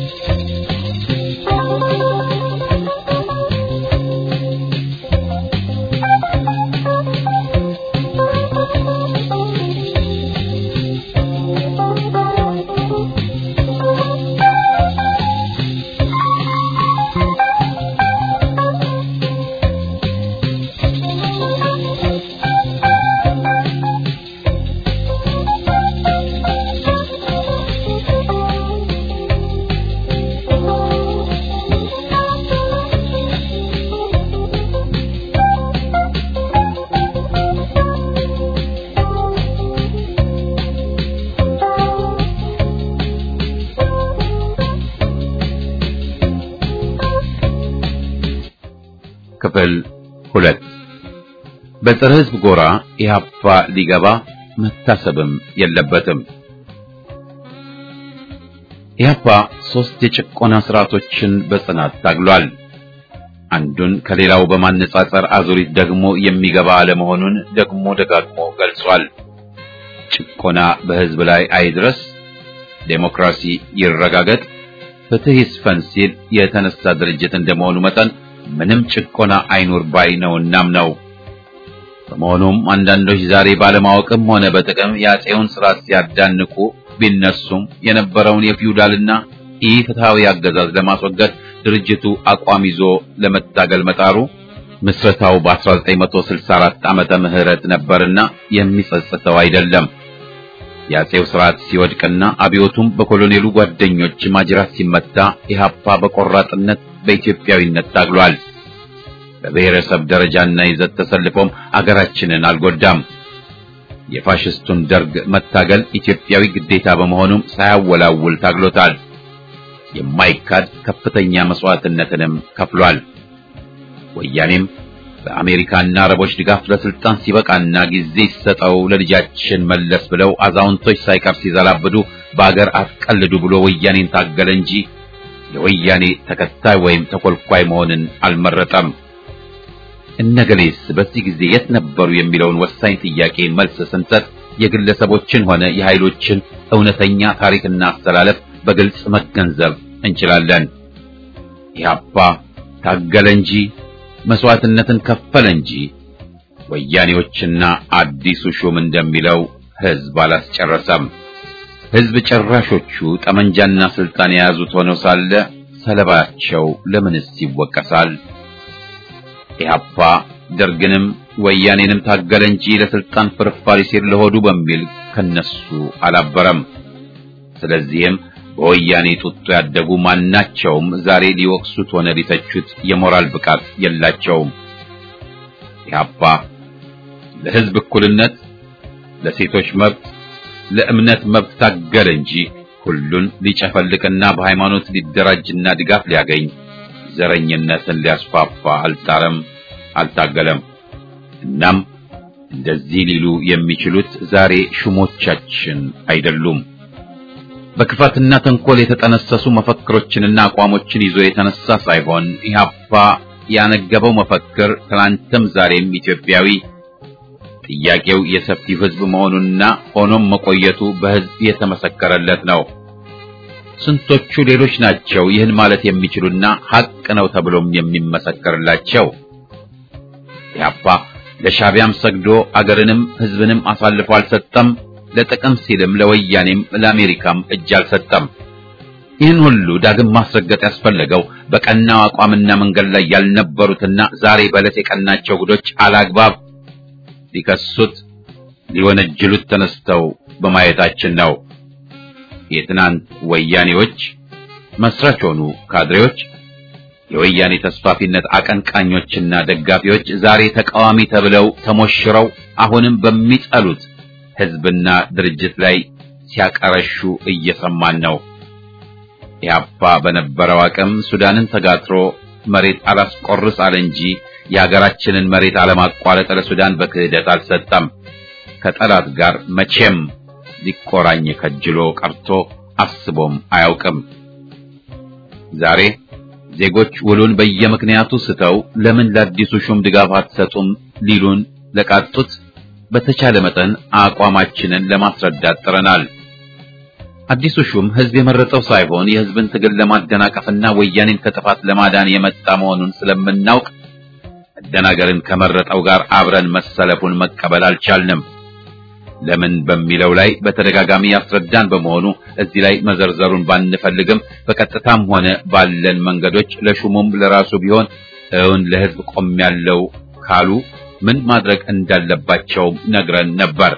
ክፍል ሁለት በፀረ ህዝብ ጎራ ኢህአፓ ሊገባ መታሰብም የለበትም። ኢህአፓ ሶስት የጭቆና ስርዓቶችን በጽናት ታግሏል። አንዱን ከሌላው በማነጻጸር አዙሪት ደግሞ የሚገባ አለመሆኑን ደግሞ ደጋግሞ ገልጿል። ጭቆና በሕዝብ ላይ አይድረስ፣ ዴሞክራሲ ይረጋገጥ፣ ፍትህ ይስፈን ሲል የተነሳ ድርጅት እንደመሆኑ መጠን ምንም ጭቆና አይኑር ባይ ነውናም ነው። በመሆኑም አንዳንዶች ዛሬ ባለማወቅም ሆነ በጥቅም የአፄውን ስርዓት ሲያዳንቁ ቢነሱም የነበረውን የፊውዳልና ኢፍትሐዊ አገዛዝ ለማስወገድ ድርጅቱ አቋም ይዞ ለመታገል መጣሩ ምስረታው በ1964 ዓመተ ምህረት ነበርና የሚጸጽተው አይደለም። የአፄው ስርዓት ሲወድቅና አብዮቱም በኮሎኔሉ ጓደኞች ማጅራት ሲመታ ኢህአፓ በቆራጥነት በኢትዮጵያዊነት ታግሏል። በብሔረሰብ ደረጃና ይዘት ተሰልፎም አገራችንን አልጎዳም። የፋሽስቱን ደርግ መታገል ኢትዮጵያዊ ግዴታ በመሆኑም ሳያወላውል ታግሎታል። የማይካድ ከፍተኛ መስዋዕትነትንም ከፍሏል። ወያኔም በአሜሪካና አረቦች ድጋፍ ለስልጣን ሲበቃና ጊዜ ሲሰጠው ለልጃችን መለስ ብለው አዛውንቶች ሳይቀር ሲዘላብዱ በአገር አትቀልዱ ብሎ ወያኔን ታገለ እንጂ የወያኔ ተከታይ ወይም ተኮልኳይ መሆንን አልመረጠም። እነገሌስ በዚህ ጊዜ የት ነበሩ የሚለውን ወሳኝ ጥያቄ መልስ ስንሰጥ የግለሰቦችን ሆነ የኃይሎችን እውነተኛ ታሪክና አስተላለፍ በግልጽ መገንዘብ እንችላለን። ኢህአፓ ታገለ እንጂ መስዋዕትነትን ከፈለ እንጂ ወያኔዎችና አዲሱ ሹም እንደሚለው ህዝብ አላስጨረሰም። ህዝብ ጨራሾቹ ጠመንጃና ስልጣን የያዙት ሆነው ሳለ ሰለባቸው ለምንስ ይወቀሳል? ኢህአፓ ደርግንም ወያኔንም ታገለ እንጂ ለስልጣን ፍርፋሪ ሲል ለሆዱ በሚል ከነሱ አላበረም። ስለዚህም በወያኔ ጡጦ ያደጉ ማናቸውም ዛሬ ሊወቅሱት ሆነ ሊተቹት የሞራል ብቃት የላቸውም። ኢህአፓ ለህዝብ እኩልነት፣ ለሴቶች መብት፣ ለእምነት መብት ታገለ እንጂ ሁሉን ሊጨፈልቅና በሃይማኖት ሊደራጅና ድጋፍ ሊያገኝ ዘረኝነትን ሊያስፋፋ አልጣረም፣ አልታገለም። እናም እንደዚህ ሊሉ የሚችሉት ዛሬ ሹሞቻችን አይደሉም። በክፋትና ተንኮል የተጠነሰሱ መፈክሮችንና አቋሞችን ይዞ የተነሳ ሳይሆን ኢህአፓ ያነገበው መፈክር ትናንትም ዛሬም ኢትዮጵያዊ ጥያቄው የሰፊው ህዝብ መሆኑና ሆኖም መቆየቱ በህዝብ የተመሰከረለት ነው። ስንቶቹ ሌሎች ናቸው ይህን ማለት የሚችሉና ሐቅ ነው ተብሎም የሚመሰከርላቸው? ኢህአፓ ለሻቢያም ሰግዶ አገርንም ህዝብንም አሳልፎ አልሰጠም። ለጥቅም ሲልም ለወያኔም ለአሜሪካም እጅ አልሰጠም። ይህን ሁሉ ዳግም ማስረገጥ ያስፈለገው በቀናው አቋምና መንገድ ላይ ያልነበሩትና ዛሬ በዕለት የቀናቸው ጉዶች አላግባብ ሊከሱት ሊወነጅሉት ተነስተው በማየታችን ነው። የትናንት ወያኔዎች መስራች ሆኑ ካድሬዎች፣ የወያኔ ተስፋፊነት አቀንቃኞችና ደጋፊዎች ዛሬ ተቃዋሚ ተብለው ተሞሽረው አሁንም በሚጠሉት ህዝብና ድርጅት ላይ ሲያቀረሹ እየሰማን ነው። ኢህአፓ በነበረው አቅም ሱዳንን ተጋትሮ መሬት አላስቆርስ አለ እንጂ የሀገራችንን መሬት አለማቋረጥ ለሱዳን በክህደት አልሰጠም። ከጠላት ጋር መቼም ሊቆራኝ ከጅሎ ቀርቶ አስቦም አያውቅም። ዛሬ ዜጎች ውሉን በየምክንያቱ ስተው ለምን ለአዲሱ ሹም ድጋፍ አትሰጡም ሊሉን ለቃጡት በተቻለ መጠን አቋማችንን ለማስረዳት ጥረናል። አዲሱ ሹም ህዝብ የመረጠው ሳይሆን የህዝብን ትግል ለማደናቀፍና ወያኔን ከጥፋት ለማዳን የመጣ መሆኑን ስለምናውቅ መደናገርን ከመረጠው ጋር አብረን መሰለፉን መቀበል አልቻልንም። ለምን በሚለው ላይ በተደጋጋሚ ያስረዳን በመሆኑ እዚህ ላይ መዘርዘሩን ባንፈልግም በቀጥታም ሆነ ባለን መንገዶች ለሹሙም ለራሱ ቢሆን እውን ለህዝብ ቆሜያለሁ ካሉ ምን ማድረግ እንዳለባቸው ነግረን ነበር።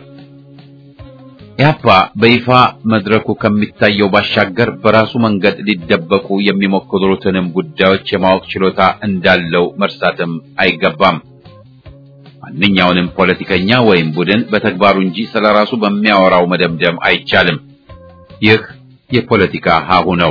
ኢህአፓ በይፋ መድረኩ ከሚታየው ባሻገር በራሱ መንገድ ሊደበቁ የሚሞክሩትንም ጉዳዮች የማወቅ ችሎታ እንዳለው መርሳትም አይገባም። ማንኛውንም ፖለቲከኛ ወይም ቡድን በተግባሩ እንጂ ስለራሱ በሚያወራው መደምደም አይቻልም። ይህ የፖለቲካ ሀሁ ነው።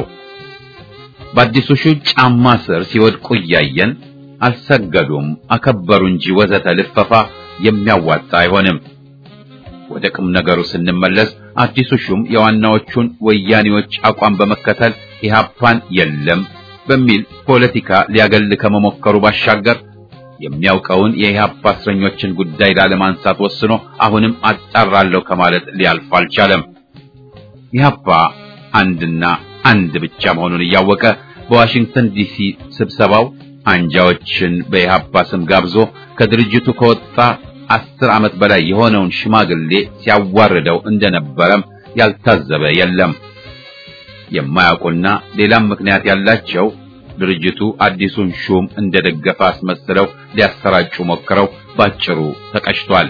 በአዲሱ ሹም ጫማ ስር ሲወድቁ እያየን አልሰገዱም፣ አከበሩ እንጂ ወዘተ ልፈፋ የሚያዋጣ አይሆንም። ወደ ቁም ነገሩ ስንመለስ አዲሱ ሹም የዋናዎቹን ወያኔዎች አቋም በመከተል ኢህአፓን የለም በሚል ፖለቲካ ሊያገል ከመሞከሩ ባሻገር የሚያውቀውን የኢህአፓ እስረኞችን ጉዳይ ላለማንሳት ወስኖ አሁንም አጣራለሁ ከማለት ሊያልፍ አልቻለም። ኢህአፓ አንድና አንድ ብቻ መሆኑን እያወቀ በዋሽንግተን ዲሲ ስብሰባው አንጃዎችን በኢህአፓ ስም ጋብዞ ከድርጅቱ ከወጣ አስር ዓመት በላይ የሆነውን ሽማግሌ ሲያዋርደው እንደነበረም ያልታዘበ የለም። የማያውቁና ሌላም ምክንያት ያላቸው ድርጅቱ አዲሱን ሹም እንደደገፈ አስመስለው ሊያሰራጩ ሞክረው ባጭሩ ተቀጭቷል።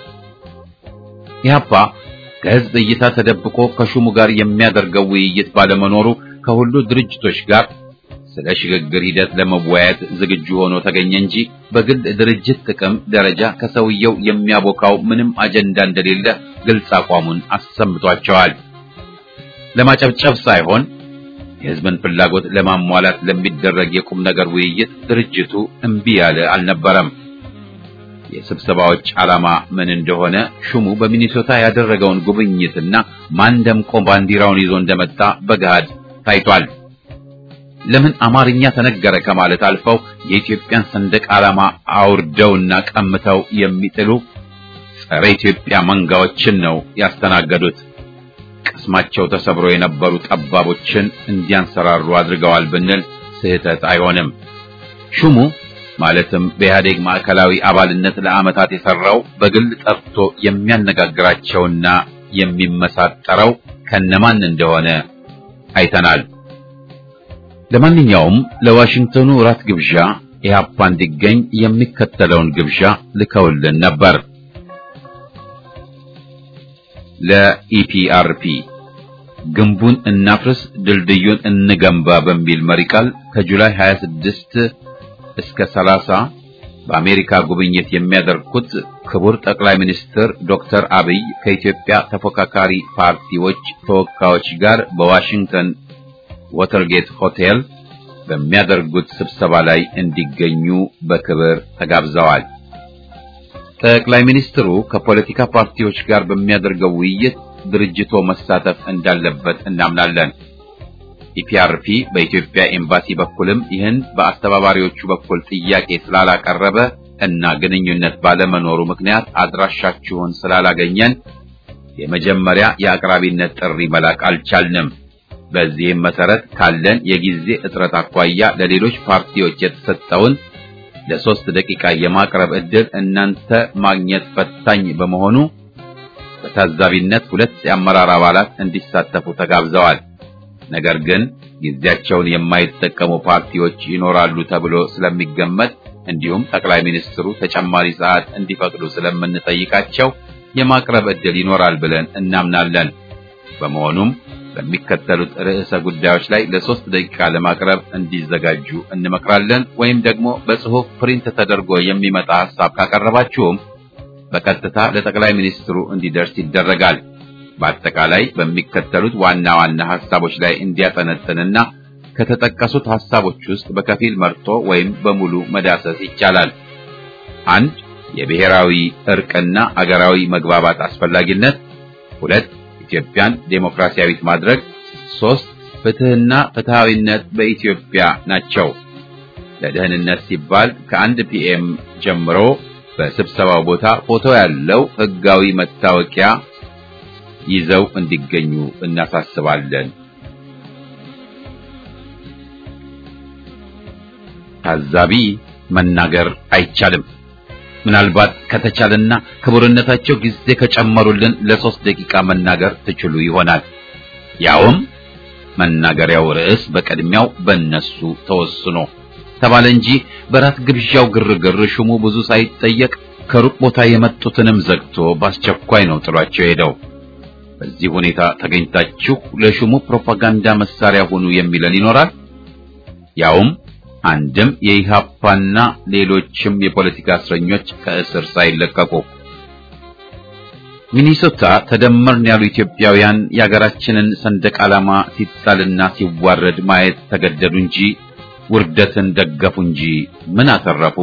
ኢህአፓ ከህዝብ እይታ ተደብቆ ከሹሙ ጋር የሚያደርገው ውይይት ባለመኖሩ ከሁሉ ድርጅቶች ጋር ስለ ሽግግር ሂደት ለመወያየት ዝግጁ ሆኖ ተገኘ እንጂ በግል ድርጅት ጥቅም ደረጃ ከሰውየው የሚያቦካው ምንም አጀንዳ እንደሌለ ግልጽ አቋሙን አሰምቷቸዋል። ለማጨብጨብ ሳይሆን የህዝብን ፍላጎት ለማሟላት ለሚደረግ የቁም ነገር ውይይት ድርጅቱ እምቢ ያለ አልነበረም። የስብሰባዎች ዓላማ ምን እንደሆነ ሹሙ በሚኒሶታ ያደረገውን ጉብኝትና ማን ደምቆ ባንዲራውን ይዞ እንደመጣ በገሃድ ታይቷል። ለምን አማርኛ ተነገረ ከማለት አልፈው የኢትዮጵያን ሰንደቅ ዓላማ አውርደውና ቀምተው የሚጥሉ ጸረ ኢትዮጵያ መንጋዎችን ነው ያስተናገዱት። ቅስማቸው ተሰብሮ የነበሩ ጠባቦችን እንዲያንሰራሩ አድርገዋል ብንል ስህተት አይሆንም። ሹሙ ማለትም በኢህአዴግ ማዕከላዊ አባልነት ለዓመታት የሰራው በግል ጠርቶ የሚያነጋግራቸውና የሚመሳጠረው ከነማን እንደሆነ አይተናል። ለማንኛውም ለዋሽንግተኑ ራት ግብዣ ኢህአፓ እንዲገኝ የሚከተለውን ግብዣ ልከውልን ነበር። ለኢፒአርፒ ግንቡን እናፍርስ ድልድዩን እንገንባ በሚል መሪ ቃል ከጁላይ 26 እስከ 30 በአሜሪካ ጉብኝት የሚያደርጉት ክቡር ጠቅላይ ሚኒስትር ዶክተር አብይ ከኢትዮጵያ ተፎካካሪ ፓርቲዎች ተወካዮች ጋር በዋሽንግተን ወተርጌት ሆቴል በሚያደርጉት ስብሰባ ላይ እንዲገኙ በክብር ተጋብዘዋል። ጠቅላይ ሚኒስትሩ ከፖለቲካ ፓርቲዎች ጋር በሚያደርገው ውይይት ድርጅቶ መሳተፍ እንዳለበት እናምናለን። ኢፒአርፒ በኢትዮጵያ ኤምባሲ በኩልም ይህን በአስተባባሪዎቹ በኩል ጥያቄ ስላላቀረበ እና ግንኙነት ባለመኖሩ ምክንያት አድራሻችሁን ስላላገኘን የመጀመሪያ የአቅራቢነት ጥሪ መላክ አልቻልንም። በዚህም መሰረት ካለን የጊዜ እጥረት አኳያ ለሌሎች ፓርቲዎች የተሰጠውን ለሶስት ደቂቃ የማቅረብ ዕድል እናንተ ማግኘት ፈታኝ በመሆኑ በታዛቢነት ሁለት የአመራር አባላት እንዲሳተፉ ተጋብዘዋል። ነገር ግን ጊዜያቸውን የማይጠቀሙ ፓርቲዎች ይኖራሉ ተብሎ ስለሚገመት እንዲሁም ጠቅላይ ሚኒስትሩ ተጨማሪ ሰዓት እንዲፈቅዱ ስለምንጠይቃቸው የማቅረብ ዕድል ይኖራል ብለን እናምናለን። በመሆኑም በሚከተሉት ርዕሰ ጉዳዮች ላይ ለሶስት ደቂቃ ለማቅረብ እንዲዘጋጁ እንመክራለን። ወይም ደግሞ በጽሑፍ ፕሪንት ተደርጎ የሚመጣ ሐሳብ ካቀረባችሁም በቀጥታ ለጠቅላይ ሚኒስትሩ እንዲደርስ ይደረጋል። በአጠቃላይ በሚከተሉት ዋና ዋና ሐሳቦች ላይ እንዲያጠነጥንና ከተጠቀሱት ሐሳቦች ውስጥ በከፊል መርጦ ወይም በሙሉ መዳሰስ ይቻላል። አንድ የብሔራዊ እርቅና አገራዊ መግባባት አስፈላጊነት፣ ሁለት ኢትዮጵያን ዴሞክራሲያዊት ማድረግ፣ ሶስት ፍትህና ፍትሃዊነት በኢትዮጵያ ናቸው። ለደህንነት ሲባል ከአንድ ፒኤም ጀምሮ በስብሰባው ቦታ ፎቶ ያለው ህጋዊ መታወቂያ ይዘው እንዲገኙ እናሳስባለን። ታዛቢ መናገር አይቻልም። ምናልባት ከተቻለና ክቡርነታቸው ጊዜ ከጨመሩልን ለሶስት ደቂቃ መናገር ትችሉ ይሆናል። ያውም መናገሪያው ርዕስ በቅድሚያው በእነሱ ተወስኖ ተባለ እንጂ በራት ግብዣው ግርግር ሹሙ ብዙ ሳይጠየቅ ከሩቅ ቦታ የመጡትንም ዘግቶ በአስቸኳይ ነው ጥሏቸው ሄደው። በዚህ ሁኔታ ተገኝታችሁ ለሹሙ ፕሮፓጋንዳ መሳሪያ ሁኑ የሚለን ይኖራል። ያውም አንድም የኢሃፓና ሌሎችም የፖለቲካ እስረኞች ከእስር ሳይለቀቁ ሚኒሶታ ተደመርን ያሉ ኢትዮጵያውያን የሀገራችንን ሰንደቅ ዓላማ ሲጣልና ሲዋረድ ማየት ተገደዱ እንጂ ውርደትን ደገፉ እንጂ ምን አተረፉ?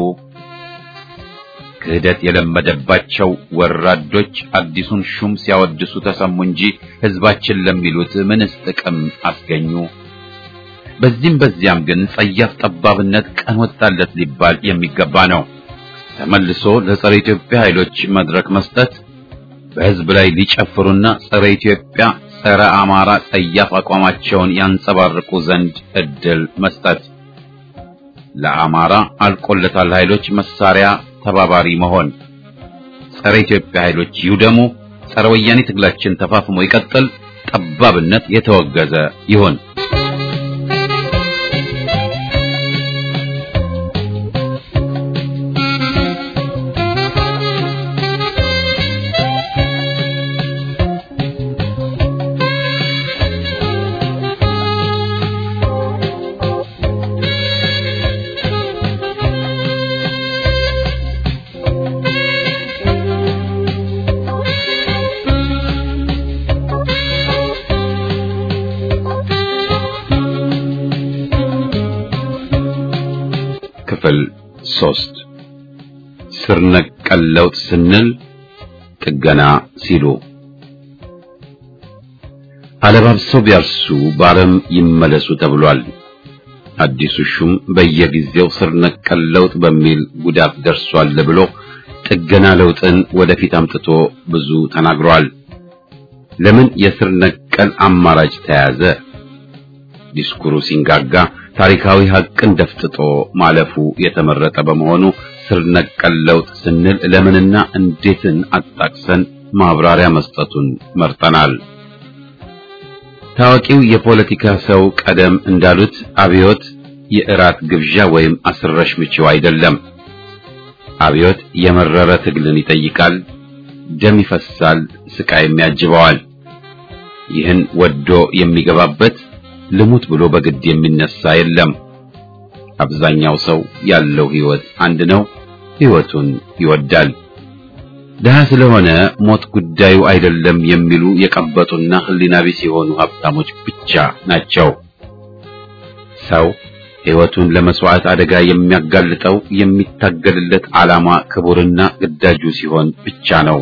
ክህደት የለመደባቸው ወራዶች አዲሱን ሹም ሲያወድሱ ተሰሙ እንጂ ሕዝባችን ለሚሉት ምንስ ጥቅም አስገኙ? በዚህም በዚያም ግን ጸያፍ ጠባብነት ቀን ወጣለት ሊባል የሚገባ ነው። ተመልሶ ለጸረ ኢትዮጵያ ኃይሎች መድረክ መስጠት፣ በህዝብ ላይ ሊጨፍሩና ጸረ ኢትዮጵያ፣ ጸረ አማራ ጸያፍ አቋማቸውን ያንጸባርቁ ዘንድ እድል መስጠት፣ ለአማራ አልቆለታል ኃይሎች መሳሪያ ተባባሪ መሆን፣ ጸረ ኢትዮጵያ ኃይሎች ይውደሙ፣ ጸረ ወያኔ ትግላችን ተፋፍሞ ይቀጥል፣ ጠባብነት የተወገዘ ይሁን። ክፍል ሶስት ስር ነቀል ለውጥ ስንል ጥገና ሲሉ አለባብሰው ቢያርሱ በአረም ይመለሱ ተብሏል። አዲሱ ሹም በየጊዜው ስር ነቀል ለውጥ በሚል ጉዳት ደርሷል ብሎ ጥገና ለውጥን ወደፊት አምጥቶ ብዙ ተናግሯል። ለምን የስር ነቀል አማራጭ ተያዘ? ዲስኩሩ ሲንጋጋ ታሪካዊ ሐቅን ደፍጥጦ ማለፉ የተመረጠ በመሆኑ ስር ነቀል ለውጥ ስንል ለምንና እንዴትን አጣቅሰን ማብራሪያ መስጠቱን መርጠናል። ታዋቂው የፖለቲካ ሰው ቀደም እንዳሉት አብዮት የእራት ግብዣ ወይም አስረሽ ምችው አይደለም። አብዮት የመረረ ትግልን ይጠይቃል፣ ደም ይፈሳል፣ ስቃይም ያጅበዋል። ይህን ወዶ የሚገባበት ልሙት ብሎ በግድ የሚነሳ የለም። አብዛኛው ሰው ያለው ህይወት አንድ ነው፣ ህይወቱን ይወዳል። ድሃ ስለሆነ ሞት ጉዳዩ አይደለም የሚሉ የቀበጡና ህሊና ቢስ የሆኑ ሀብታሞች ብቻ ናቸው። ሰው ህይወቱን ለመስዋዕት አደጋ የሚያጋልጠው የሚታገልለት ዓላማ ክቡርና ግዳጁ ሲሆን ብቻ ነው።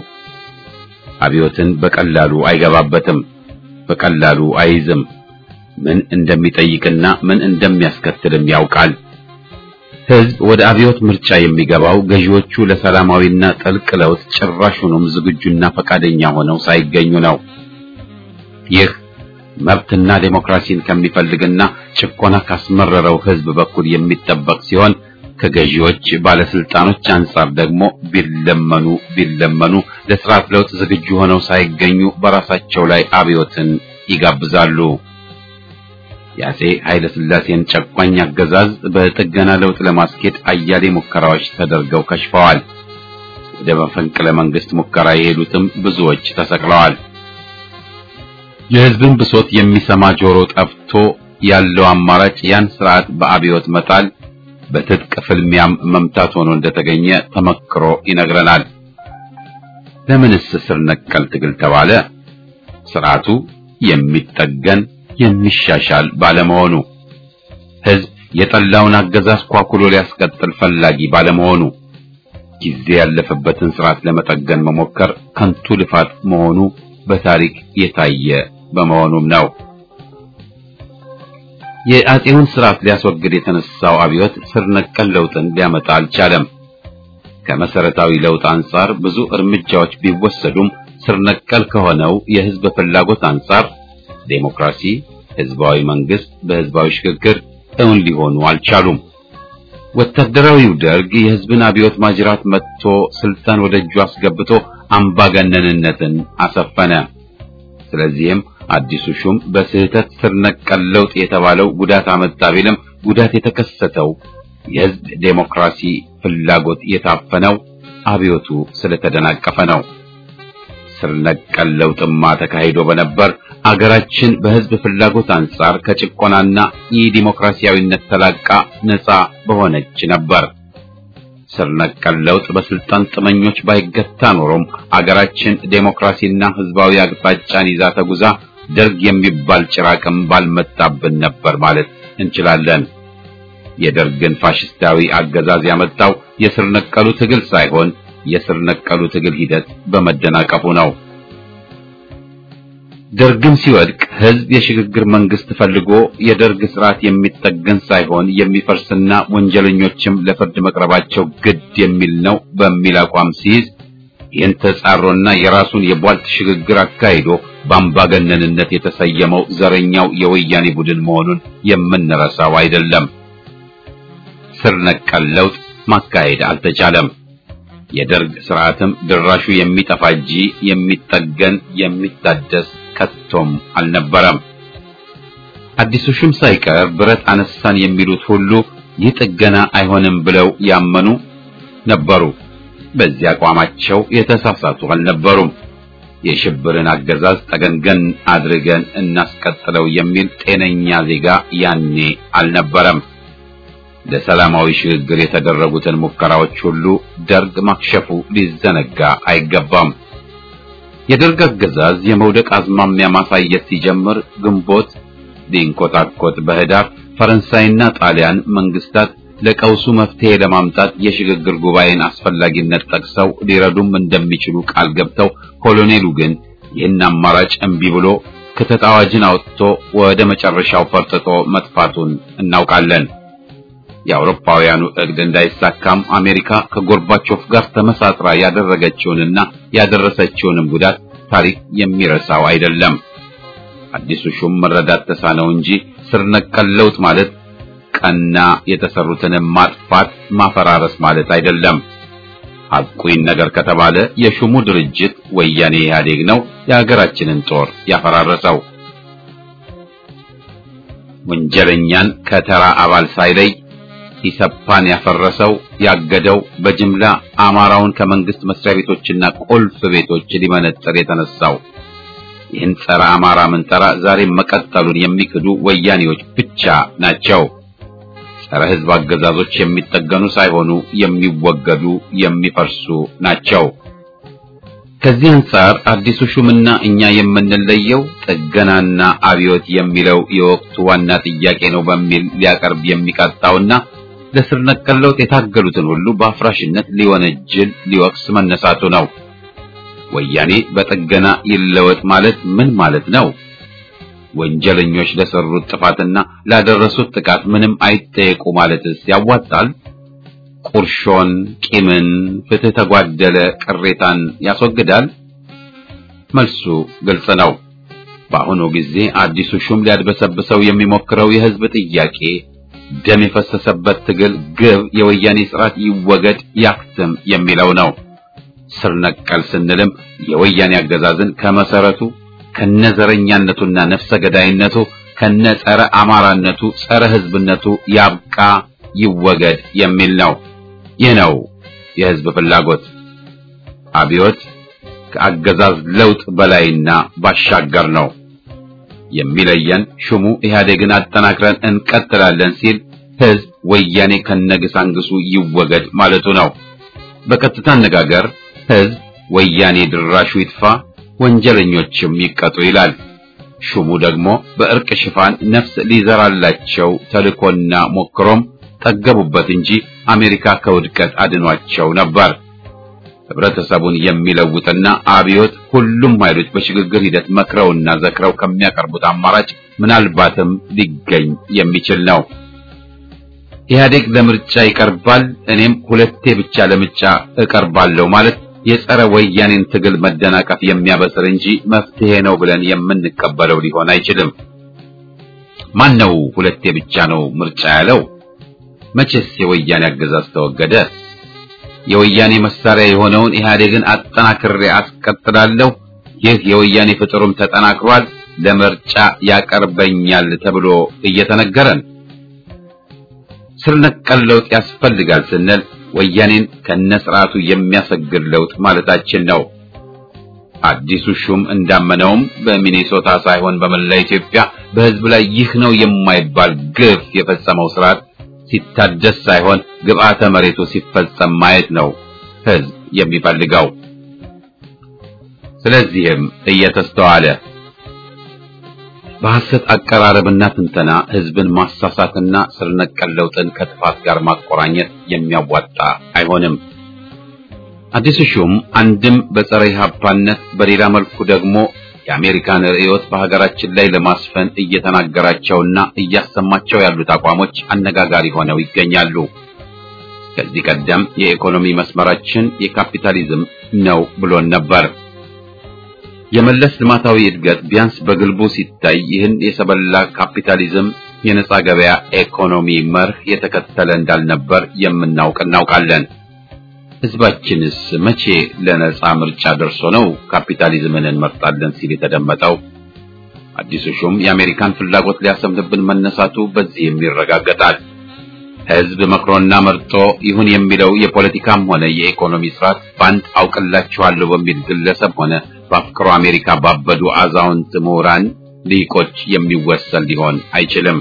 አብዮትን በቀላሉ አይገባበትም፣ በቀላሉ አይይዝም። ምን እንደሚጠይቅና ምን እንደሚያስከትልም ያውቃል። ህዝብ ወደ አብዮት ምርጫ የሚገባው ገዢዎቹ ለሰላማዊና ጥልቅ ለውጥ ጭራሹንም ዝግጁና ፈቃደኛ ሆነው ሳይገኙ ነው። ይህ መብትና ዴሞክራሲን ከሚፈልግና ጭቆና ካስመረረው ህዝብ በኩል የሚጠበቅ ሲሆን ከገዢዎች ባለስልጣኖች አንጻር ደግሞ ቢለመኑ ቢለመኑ ለስርዓት ለውጥ ዝግጁ ሆነው ሳይገኙ በራሳቸው ላይ አብዮትን ይጋብዛሉ። የአፄ ኃይለ ሥላሴን ጨቋኝ አገዛዝ በጥገና ለውጥ ለማስኬድ አያሌ ሙከራዎች ተደርገው ከሽፈዋል። ወደ መፈንቅለ መንግስት ሙከራ የሄዱትም ብዙዎች ተሰቅለዋል። የህዝብን ብሶት የሚሰማ ጆሮ ጠፍቶ ያለው አማራጭ ያን ስርዓት በአብዮት መጣል፣ በትጥቅ ፍልሚያም መምታት ሆኖ እንደተገኘ ተመክሮ ይነግረናል። ለምንስ ስር ነቀል ትግል ተባለ? ስርዓቱ የሚጠገን የሚሻሻል ባለመሆኑ ህዝብ የጠላውን አገዛዝ ኳኩሎ ሊያስቀጥል ፈላጊ ባለመሆኑ ጊዜ ያለፈበትን ስርዓት ለመጠገን መሞከር ከንቱ ልፋት መሆኑ በታሪክ የታየ በመሆኑም ነው። የአፄውን ስርዓት ሊያስወግድ የተነሳው አብዮት ስር ነቀል ለውጥን ሊያመጣ አልቻለም። ከመሰረታዊ ለውጥ አንጻር ብዙ እርምጃዎች ቢወሰዱም ስር ነቀል ከሆነው የህዝብ ፍላጎት አንጻር ዴሞክራሲ፣ ህዝባዊ መንግስት በህዝባዊ ሽግግር እውን ሊሆኑ አልቻሉም። ወታደራዊው ደርግ የህዝብን አብዮት ማጅራት መጥቶ ስልጣን ወደ እጁ አስገብቶ አምባገነንነትን አሰፈነ። ስለዚህም አዲሱ ሹም በስህተት ስር ነቀል ለውጥ የተባለው ጉዳት አመጣ ቢልም ጉዳት የተከሰተው የህዝብ ዴሞክራሲ ፍላጎት የታፈነው አብዮቱ ስለተደናቀፈ ነው። ስር ነቀል ለውጥማ ተካሂዶ በነበር አገራችን በህዝብ ፍላጎት አንጻር ከጭቆናና የዲሞክራሲያዊነት ተላቃ ነፃ በሆነች ነበር። ስር ነቀል ለውጥ በስልጣን ጥመኞች ባይገታ ኖሮም አገራችን ዴሞክራሲና ህዝባዊ አቅጣጫን ይዛ ተጉዛ ደርግ የሚባል ጭራቅም ባልመጣብን ነበር ማለት እንችላለን። የደርግን ፋሽስታዊ አገዛዝ ያመጣው የስር ነቀሉ ትግል ሳይሆን የስር ነቀሉ ትግል ሂደት በመደናቀፉ ነው። ደርግም ሲወድቅ ህዝብ የሽግግር መንግስት ፈልጎ የደርግ ስርዓት የሚጠገን ሳይሆን የሚፈርስና ወንጀለኞችም ለፍርድ መቅረባቸው ግድ የሚል ነው በሚል አቋም ሲይዝ ይህን ተጻሮና የራሱን የቧልት ሽግግር አካሂዶ በአምባገነንነት የተሰየመው ዘረኛው የወያኔ ቡድን መሆኑን የምንረሳው አይደለም። ስር ነቀል ለውጥ ማካሄድ አልተቻለም። የደርግ ስርዓትም ድራሹ የሚጠፋ እንጂ የሚጠገን የሚታደስ ከቶም አልነበረም። አዲሱ ሹም ሳይቀር ብረት አነሳን የሚሉት ሁሉ ይህ ጥገና አይሆንም ብለው ያመኑ ነበሩ። በዚህ አቋማቸው የተሳሳቱ አልነበሩም። የሽብርን አገዛዝ ጠገንገን አድርገን እናስቀጥለው የሚል ጤነኛ ዜጋ ያኔ አልነበረም። ለሰላማዊ ሽግግር የተደረጉትን ሙከራዎች ሁሉ ደርግ ማክሸፉ ሊዘነጋ አይገባም። የደርግ አገዛዝ የመውደቅ አዝማሚያ ማሳየት ሲጀምር ግንቦት ሊንኮታኮት በህዳር ፈረንሳይና ጣሊያን መንግስታት ለቀውሱ መፍትሄ ለማምጣት የሽግግር ጉባኤን አስፈላጊነት ጠቅሰው ሊረዱም እንደሚችሉ ቃል ገብተው ኮሎኔሉ ግን ይህን አማራጭ እምቢ ብሎ ክተት አዋጅን አውጥቶ ወደ መጨረሻው ፈርጥጦ መጥፋቱን እናውቃለን። የአውሮፓውያኑ እቅድ እንዳይሳካም አሜሪካ ከጎርባቾፍ ጋር ተመሳጥራ ያደረገችውንና ያደረሰችውንም ጉዳት ታሪክ የሚረሳው አይደለም። አዲሱ ሹም መረዳት ተሳነው እንጂ ስር ነቀል ለውጥ ማለት ቀና የተሰሩትንም ማጥፋት ማፈራረስ ማለት አይደለም። ሐቁን ነገር ከተባለ የሹሙ ድርጅት ወያኔ ኢህአዴግ ነው የሀገራችንን ጦር ያፈራረሰው። ወንጀለኛን ከተራ አባል ሳይለይ ኢሰፓን ያፈረሰው ያገደው በጅምላ አማራውን ከመንግስት መስሪያ ቤቶችና ቁልፍ ቤቶች ሊመነጥር የተነሳው ይህን ጸረ አማራ ምንጠራ ዛሬም መቀጠሉን የሚክዱ ወያኔዎች ብቻ ናቸው። ጸረ ሕዝብ አገዛዞች የሚጠገኑ ሳይሆኑ የሚወገዱ የሚፈርሱ ናቸው። ከዚህ አንጻር አዲሱ ሹምና እኛ የምንለየው ጥገናና አብዮት የሚለው የወቅቱ ዋና ጥያቄ ነው በሚል ሊያቀርብ የሚቃጣውና ለስር ነቀል ለውጥ የታገሉትን ሁሉ በአፍራሽነት ሊወነጅል ሊወቅስ መነሳቱ ነው። ወያኔ በጥገና ይለወጥ ማለት ምን ማለት ነው? ወንጀለኞች ለሰሩት ጥፋትና ላደረሱት ጥቃት ምንም አይጠየቁ ማለትስ ያዋጣል? ቁርሾን፣ ቂምን፣ ፍትህ ተጓደለ ቅሬታን ያስወግዳል? መልሱ ግልጽ ነው። በአሁኑ ጊዜ አዲሱ ሹም ሊያድበሰብሰው የሚሞክረው የህዝብ ጥያቄ ደም የፈሰሰበት ትግል ግብ የወያኔ ስርዓት ይወገድ ያክትም የሚለው ነው። ስር ነቀል ስንልም የወያኔ አገዛዝን ከመሰረቱ ከነዘረኛነቱና ነፍሰ ገዳይነቱ ከነ ጸረ አማራነቱ ጸረ ህዝብነቱ ያብቃ ይወገድ የሚል ነው። ይህ ነው የህዝብ ፍላጎት። አብዮት ከአገዛዝ ለውጥ በላይና ባሻገር ነው። የሚለየን ሹሙ ኢህአዴግን አጠናክረን እንቀጥላለን ሲል ህዝብ ወያኔ ከነግሳንግሱ ይወገድ ማለቱ ነው። በቀጥታ አነጋገር ህዝብ ወያኔ ድራሹ ይጥፋ፣ ወንጀለኞችም ይቀጡ ይላል። ሹሙ ደግሞ በእርቅ ሽፋን ነፍስ ሊዘራላቸው ተልኮና ሞክሮም ጠገቡበት እንጂ አሜሪካ ከውድቀት አድኗቸው ነበር። ህብረተሰቡን የሚለውጥና አብዮት ሁሉም ኃይሎች በሽግግር ሂደት መክረውና ዘክረው ከሚያቀርቡት አማራጭ ምናልባትም ሊገኝ የሚችል ነው። ኢህአዴግ ለምርጫ ይቀርባል፣ እኔም ሁለቴ ብቻ ለምርጫ እቀርባለሁ ማለት የጸረ ወያኔን ትግል መደናቀፍ የሚያበስር እንጂ መፍትሄ ነው ብለን የምንቀበለው ሊሆን አይችልም። ማን ነው ሁለቴ ብቻ ነው ምርጫ ያለው? መቼስ የወያኔ አገዛዝ ተወገደ? የወያኔ መሳሪያ የሆነውን ኢህአዴግን አጠናክሬ አስቀጥላለሁ፣ ይህ የወያኔ ፍጥሩም ተጠናክሯል፣ ለምርጫ ያቀርበኛል ተብሎ እየተነገረን ስር ነቀል ለውጥ ያስፈልጋል ስንል ወያኔን ከነስርዓቱ የሚያሰግድ ለውጥ ማለታችን ነው። አዲሱ ሹም እንዳመነውም በሚኔሶታ ሳይሆን በመላ ኢትዮጵያ በህዝብ ላይ ይህ ነው የማይባል ግፍ የፈጸመው ስርዓት ሲታደስ ሳይሆን ግብአተ መሬቱ ሲፈጸም ማየት ነው ህዝብ የሚፈልገው። ስለዚህም እየተስተዋለ በሐሰት አቀራረብና ትንተና ህዝብን ማሳሳትና ስር ነቀል ለውጥን ከጥፋት ጋር ማቆራኘት የሚያዋጣ አይሆንም። አዲሱ ሹም አንድም በጸረ ኢህአፓነት በሌላ መልኩ ደግሞ የአሜሪካን ርዕዮት በሀገራችን ላይ ለማስፈን እየተናገራቸውና እያሰማቸው ያሉት አቋሞች አነጋጋሪ ሆነው ይገኛሉ። ከዚህ ቀደም የኢኮኖሚ መስመራችን የካፒታሊዝም ነው ብሎን ነበር። የመለስ ልማታዊ እድገት ቢያንስ በግልቡ ሲታይ ይህን የሰበላ ካፒታሊዝም የነጻ ገበያ ኢኮኖሚ መርህ የተከተለ እንዳልነበር የምናውቅ እናውቃለን። ህዝባችንስ መቼ ለነጻ ምርጫ ደርሶ ነው ካፒታሊዝምን እንመርጣለን ሲል የተደመጠው? አዲሱ ሹም የአሜሪካን ፍላጎት ሊያሰምንብን መነሳቱ በዚህም ይረጋገጣል። ህዝብ መክሮና መርጦ ይሁን የሚለው የፖለቲካም ሆነ የኢኮኖሚ ስርዓት በአንድ አውቅላችኋለሁ በሚል ግለሰብ ሆነ በአፍቅሮ አሜሪካ ባበዱ አዛውንት ምሁራን ሊቆች የሚወሰን ሊሆን አይችልም።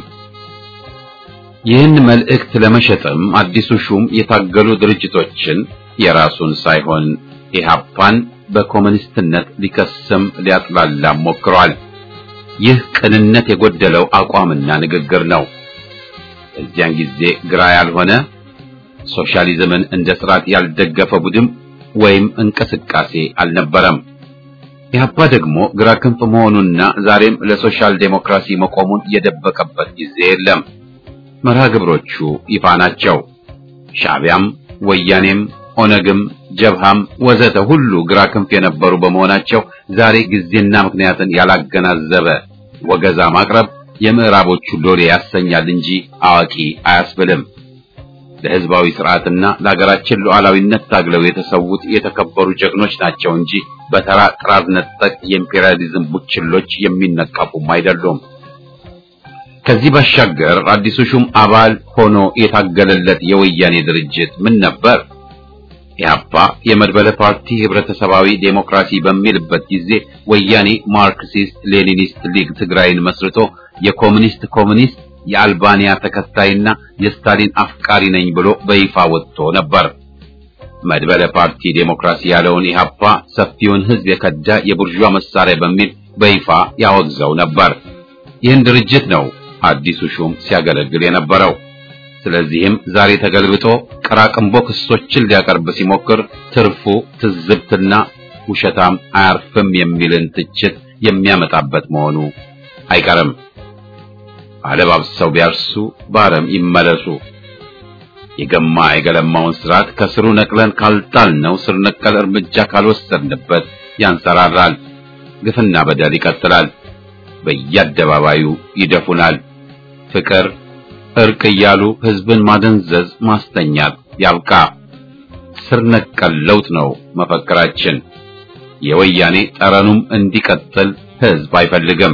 ይህን መልእክት ለመሸጥም አዲሱ ሹም የታገሉ ድርጅቶችን የራሱን ሳይሆን ኢህአፓን በኮሙኒስትነት ሊከስም ሊያጥላላም ሞክሯል። ይህ ቅንነት የጎደለው አቋምና ንግግር ነው። እዚያን ጊዜ ግራ ያልሆነ ሶሻሊዝምን እንደ ስርዓት ያልደገፈ ቡድን ወይም እንቅስቃሴ አልነበረም። ኢህአፓ ደግሞ ግራ ክንፍ መሆኑና ዛሬም ለሶሻል ዴሞክራሲ መቆሙን የደበቀበት ጊዜ የለም። መርሃ ግብሮቹ ይፋ ናቸው። ሻዕቢያም፣ ወያኔም፣ ኦነግም፣ ጀብሃም ወዘተ ሁሉ ግራ ክንፍ የነበሩ በመሆናቸው ዛሬ ጊዜና ምክንያትን ያላገናዘበ ወገዛ ማቅረብ የምዕራቦቹ ሎሌ ያሰኛል እንጂ አዋቂ አያስብልም። ለህዝባዊ ስርዓትና ለሀገራችን ሉዓላዊነት ታግለው የተሰዉት የተከበሩ ጀግኖች ናቸው እንጂ በተራ ጥራዝ ነጠቅ የኢምፔሪያሊዝም ቡችሎች የሚነቀፉም አይደሉም። ከዚህ ባሻገር አዲሱ ሹም አባል ሆኖ የታገለለት የወያኔ ድርጅት ምን ነበር? ኢህአፓ የመድበለ ፓርቲ ህብረተሰባዊ ዴሞክራሲ በሚልበት ጊዜ ወያኔ ማርክሲስት ሌኒኒስት ሊግ ትግራይን መስርቶ የኮሙኒስት ኮሙኒስት የአልባንያ ተከታይና የስታሊን አፍቃሪ ነኝ ብሎ በይፋ ወጥቶ ነበር። መድበለ ፓርቲ ዴሞክራሲ ያለውን ኢህአፓ ሰፊውን ህዝብ የከዳ የቡርዣ መሳሪያ በሚል በይፋ ያወግዘው ነበር። ይህን ድርጅት ነው አዲሱ ሹም ሲያገለግል የነበረው። ስለዚህም ዛሬ ተገልብጦ ቀራቅንቦ ክሶችን ሊያቀርብ ሲሞክር ትርፉ ትዝብትና ውሸታም አያርፍም የሚልን ትችት የሚያመጣበት መሆኑ አይቀርም። አለባብሰው ቢያርሱ በአረም ይመለሱ። የገማ የገለማውን ስርዓት ከስሩ ነቅለን ካልጣልነው ስር ነቀል እርምጃ ካልወሰድንበት ያንሰራራል። ግፍና በደል ይቀጥላል። በየአደባባዩ ይደፉናል። ፍቅር፣ እርቅ እያሉ ህዝብን ማደንዘዝ፣ ማስተኛት ያብቃ። ስር ነቀል ለውጥ ነው መፈክራችን። የወያኔ ጠረኑም እንዲቀጥል ህዝብ አይፈልግም።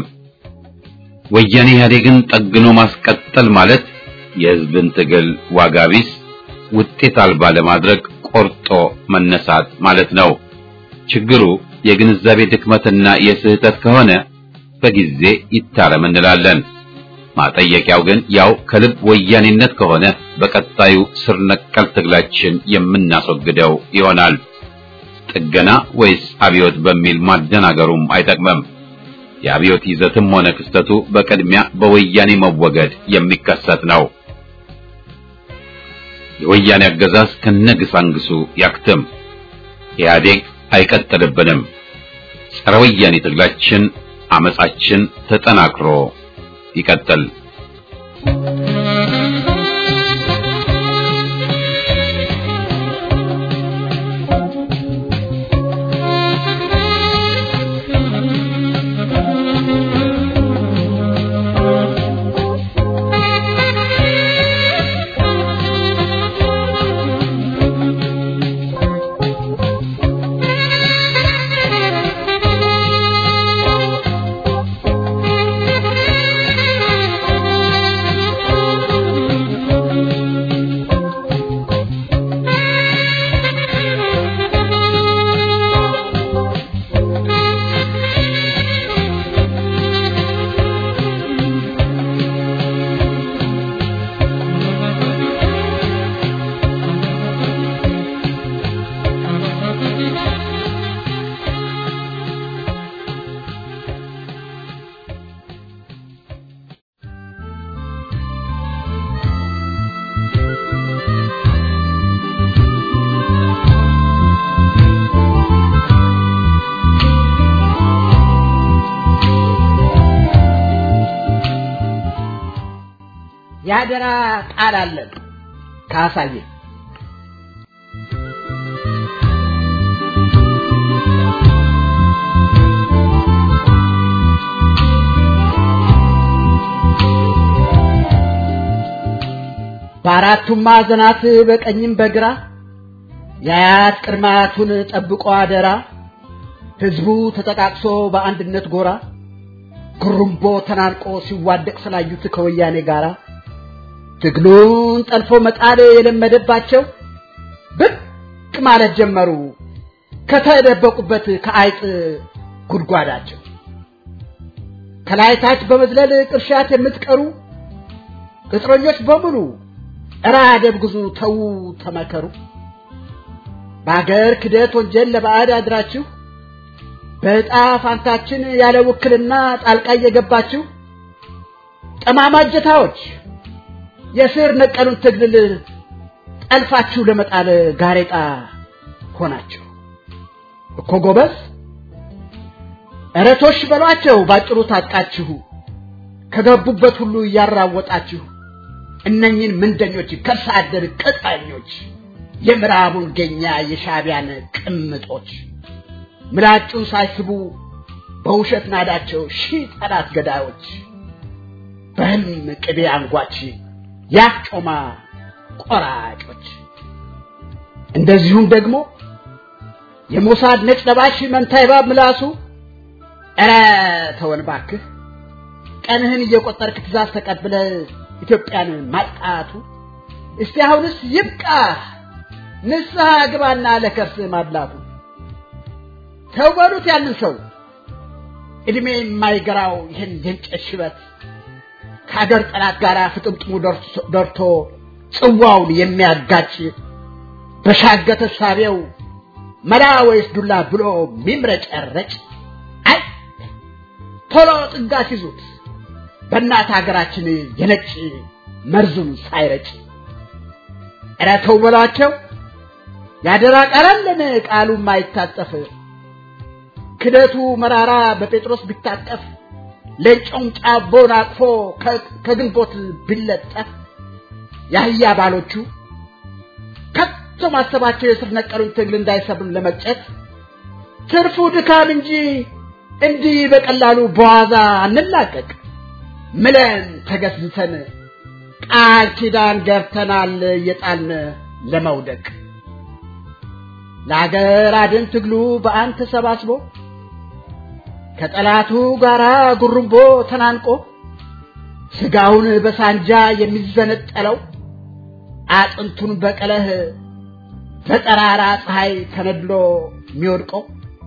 ወያኔ ኢህአዴግን ጠግኖ ማስቀጠል ማለት የህዝብን ትግል ዋጋ ቢስ ውጤት አልባ ለማድረግ ቆርጦ መነሳት ማለት ነው። ችግሩ የግንዛቤ ድክመትና የስህተት ከሆነ በጊዜ ይታረም እንላለን። ማጠየቂያው ግን ያው ከልብ ወያኔነት ከሆነ በቀጣዩ ስር ነቀል ትግላችን የምናስወግደው ይሆናል። ጥገና ወይስ አብዮት በሚል ማደናገሩም አይጠቅምም። የአብዮት ይዘትም ሆነ ክስተቱ በቅድሚያ በወያኔ መወገድ የሚከሰት ነው። የወያኔ አገዛዝ ከነግሳንግሱ ያክትም። ኢህአዴግ አይቀጥልብንም። ጸረ ወያኔ ትግላችን፣ አመጻችን ተጠናክሮ ይቀጥል። Thank you. የአደራ ቃል አለን ካሳዬ በአራቱም ማዕዘናት በቀኝም በግራ የአያት ቅድማያቱን ጠብቆ አደራ ህዝቡ ተጠቃቅሶ በአንድነት ጎራ ጉሩምቦ ተናንቆ ሲዋደቅ ስላዩት ከወያኔ ጋራ ትግሉን ጠልፎ መጣል የለመደባቸው ብቅ ማለት ጀመሩ ከተደበቁበት ከአይጥ ጉድጓዳቸው ከላይታች በመዝለል ቅርሻት የምትቀሩ ቅጥረኞች በሙሉ እራ ደብግዙ ተዉ ተመከሩ በአገር ክደት ወንጀል ለባዕድ አድራችሁ በዕጣ ፋንታችን ያለ ውክልና ጣልቃ እየገባችሁ ጠማማ እጀታዎች የስር ነቀሉን ትግል ጠልፋችሁ ለመጣል ጋሬጣ ሆናችሁ እኮ ጎበዝ እረቶሽ በሏቸው ባጭሩ ታጥቃችሁ ከገቡበት ሁሉ እያራወጣችሁ እነኝን ምንደኞች ከርሰ አደር ቅጣኞች የምዕራቡን ገኛ የሻቢያን ቅምጦች ምላጩን ሳይስቡ በውሸት ናዳቸው ሺህ ጠላት ገዳዮች በህልም ቅቤ አንጓች ያጮማ ቆራጮች እንደዚሁም ደግሞ የሞሳድ ነጭ ለባሽ መንታ እባብ ምላሱ ኧረ ተወን ባክህ ቀንህን እየቆጠርክ ትእዛዝ ተቀብለ ኢትዮጵያን ማጥቃቱ እስቲ አሁንስ ይብቃ ንስሐ ግባና ለከርስ ማድላቱ ተው በሉት ያንን ሰው እድሜ የማይገራው ይህን የእንጨት ሽበት ከአገር ጠላት ጋር ፍጥምጥሙ ደርቶ ጽዋውን የሚያጋጭ በሻገተ ሳቢያው መላ ወይስ ዱላ ብሎ ሚምረጨረጭ አይ ቶሎ ጥጋት ይዙት በእናት ሀገራችን የነጭ መርዙን ሳይረጭ ኧረ ተው በሏቸው ያደራ ቃላለን ቃሉ ማይታጠፍ ክደቱ መራራ በጴጥሮስ ቢታጠፍ ለጮም ጫቦን አቅፎ ከግንቦት ቢለጠፍ የአህያ ባሎቹ ከቶ ማሰባቸው የስር ነቀሉን ትግል እንዳይሰብም ለመቅጨት ትርፉ ድካም እንጂ እንዲህ በቀላሉ በዋዛ አንላቀቅ ምለን ተገዝተን ቃል ኪዳን ገብተናል እየጣልን ለመውደቅ ለአገር አድን ትግሉ በአንድ ተሰባስቦ ከጠላቱ ጋራ ጉርምቦ ተናንቆ ስጋውን በሳንጃ የሚዘነጠለው አጥንቱን በቀለህ በጠራራ ፀሐይ ተነድሎ የሚወድቀው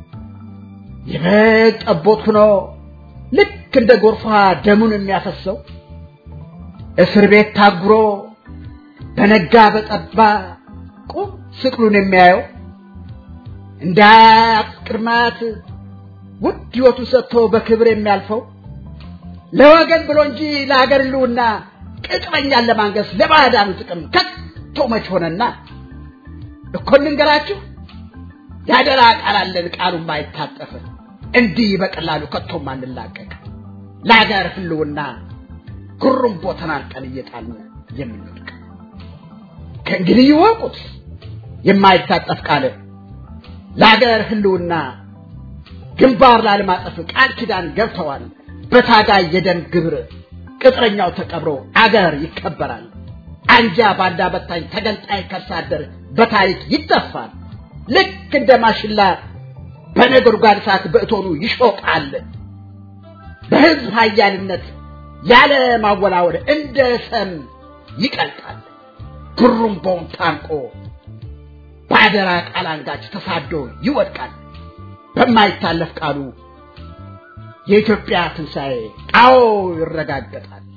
የበግ ጠቦት ሆኖ ልክ እንደ ጎርፏ ደሙን የሚያፈሰው እስር ቤት ታጉሮ በነጋ በጠባ ቁም ስቅሉን የሚያየው እንደ ቅድማት ውድ ሕይወቱ ሰጥቶ በክብር የሚያልፈው ለወገን ብሎ እንጂ ለሀገር ልውና ቅጥረኛን ለማንገስ ለባዕዳኑ ጥቅም ከቶ መች ሆነና እኮ እንንገራችሁ ያደራ ቃል አለን ቃሉ ማይታጠፍ እንዲህ በቀላሉ ከቶም አንላቀቅ ለሀገር ህልውና ጉሩምቦ ተናንቀን እየጣልን የምንወድቅ ከእንግዲህ ይወቁት የማይታጠፍ ቃል ለሀገር ህልውና ግንባር ላለማጠፍ ቃል ኪዳን ገብተዋል በታጋይ የደም ግብር ቅጥረኛው ተቀብሮ አገር ይከበራል አንጃ ባንዳ በታኝ ተገንጣይ ከርሳደር በታሪክ ይጠፋል ልክ እንደ ማሽላ በነጎድጓድ እሳት በእቶኑ ይሾቃል በህዝብ ሀያልነት ያለ ማወላወል እንደ ሰም ይቀልጣል ጉሩምቦውን ታንቆ በአደራ ቃል አንጋች ተሳዶ ይወድቃል በማይታለፍ ቃሉ የኢትዮጵያ ትንሣኤ አዎ ይረጋገጣል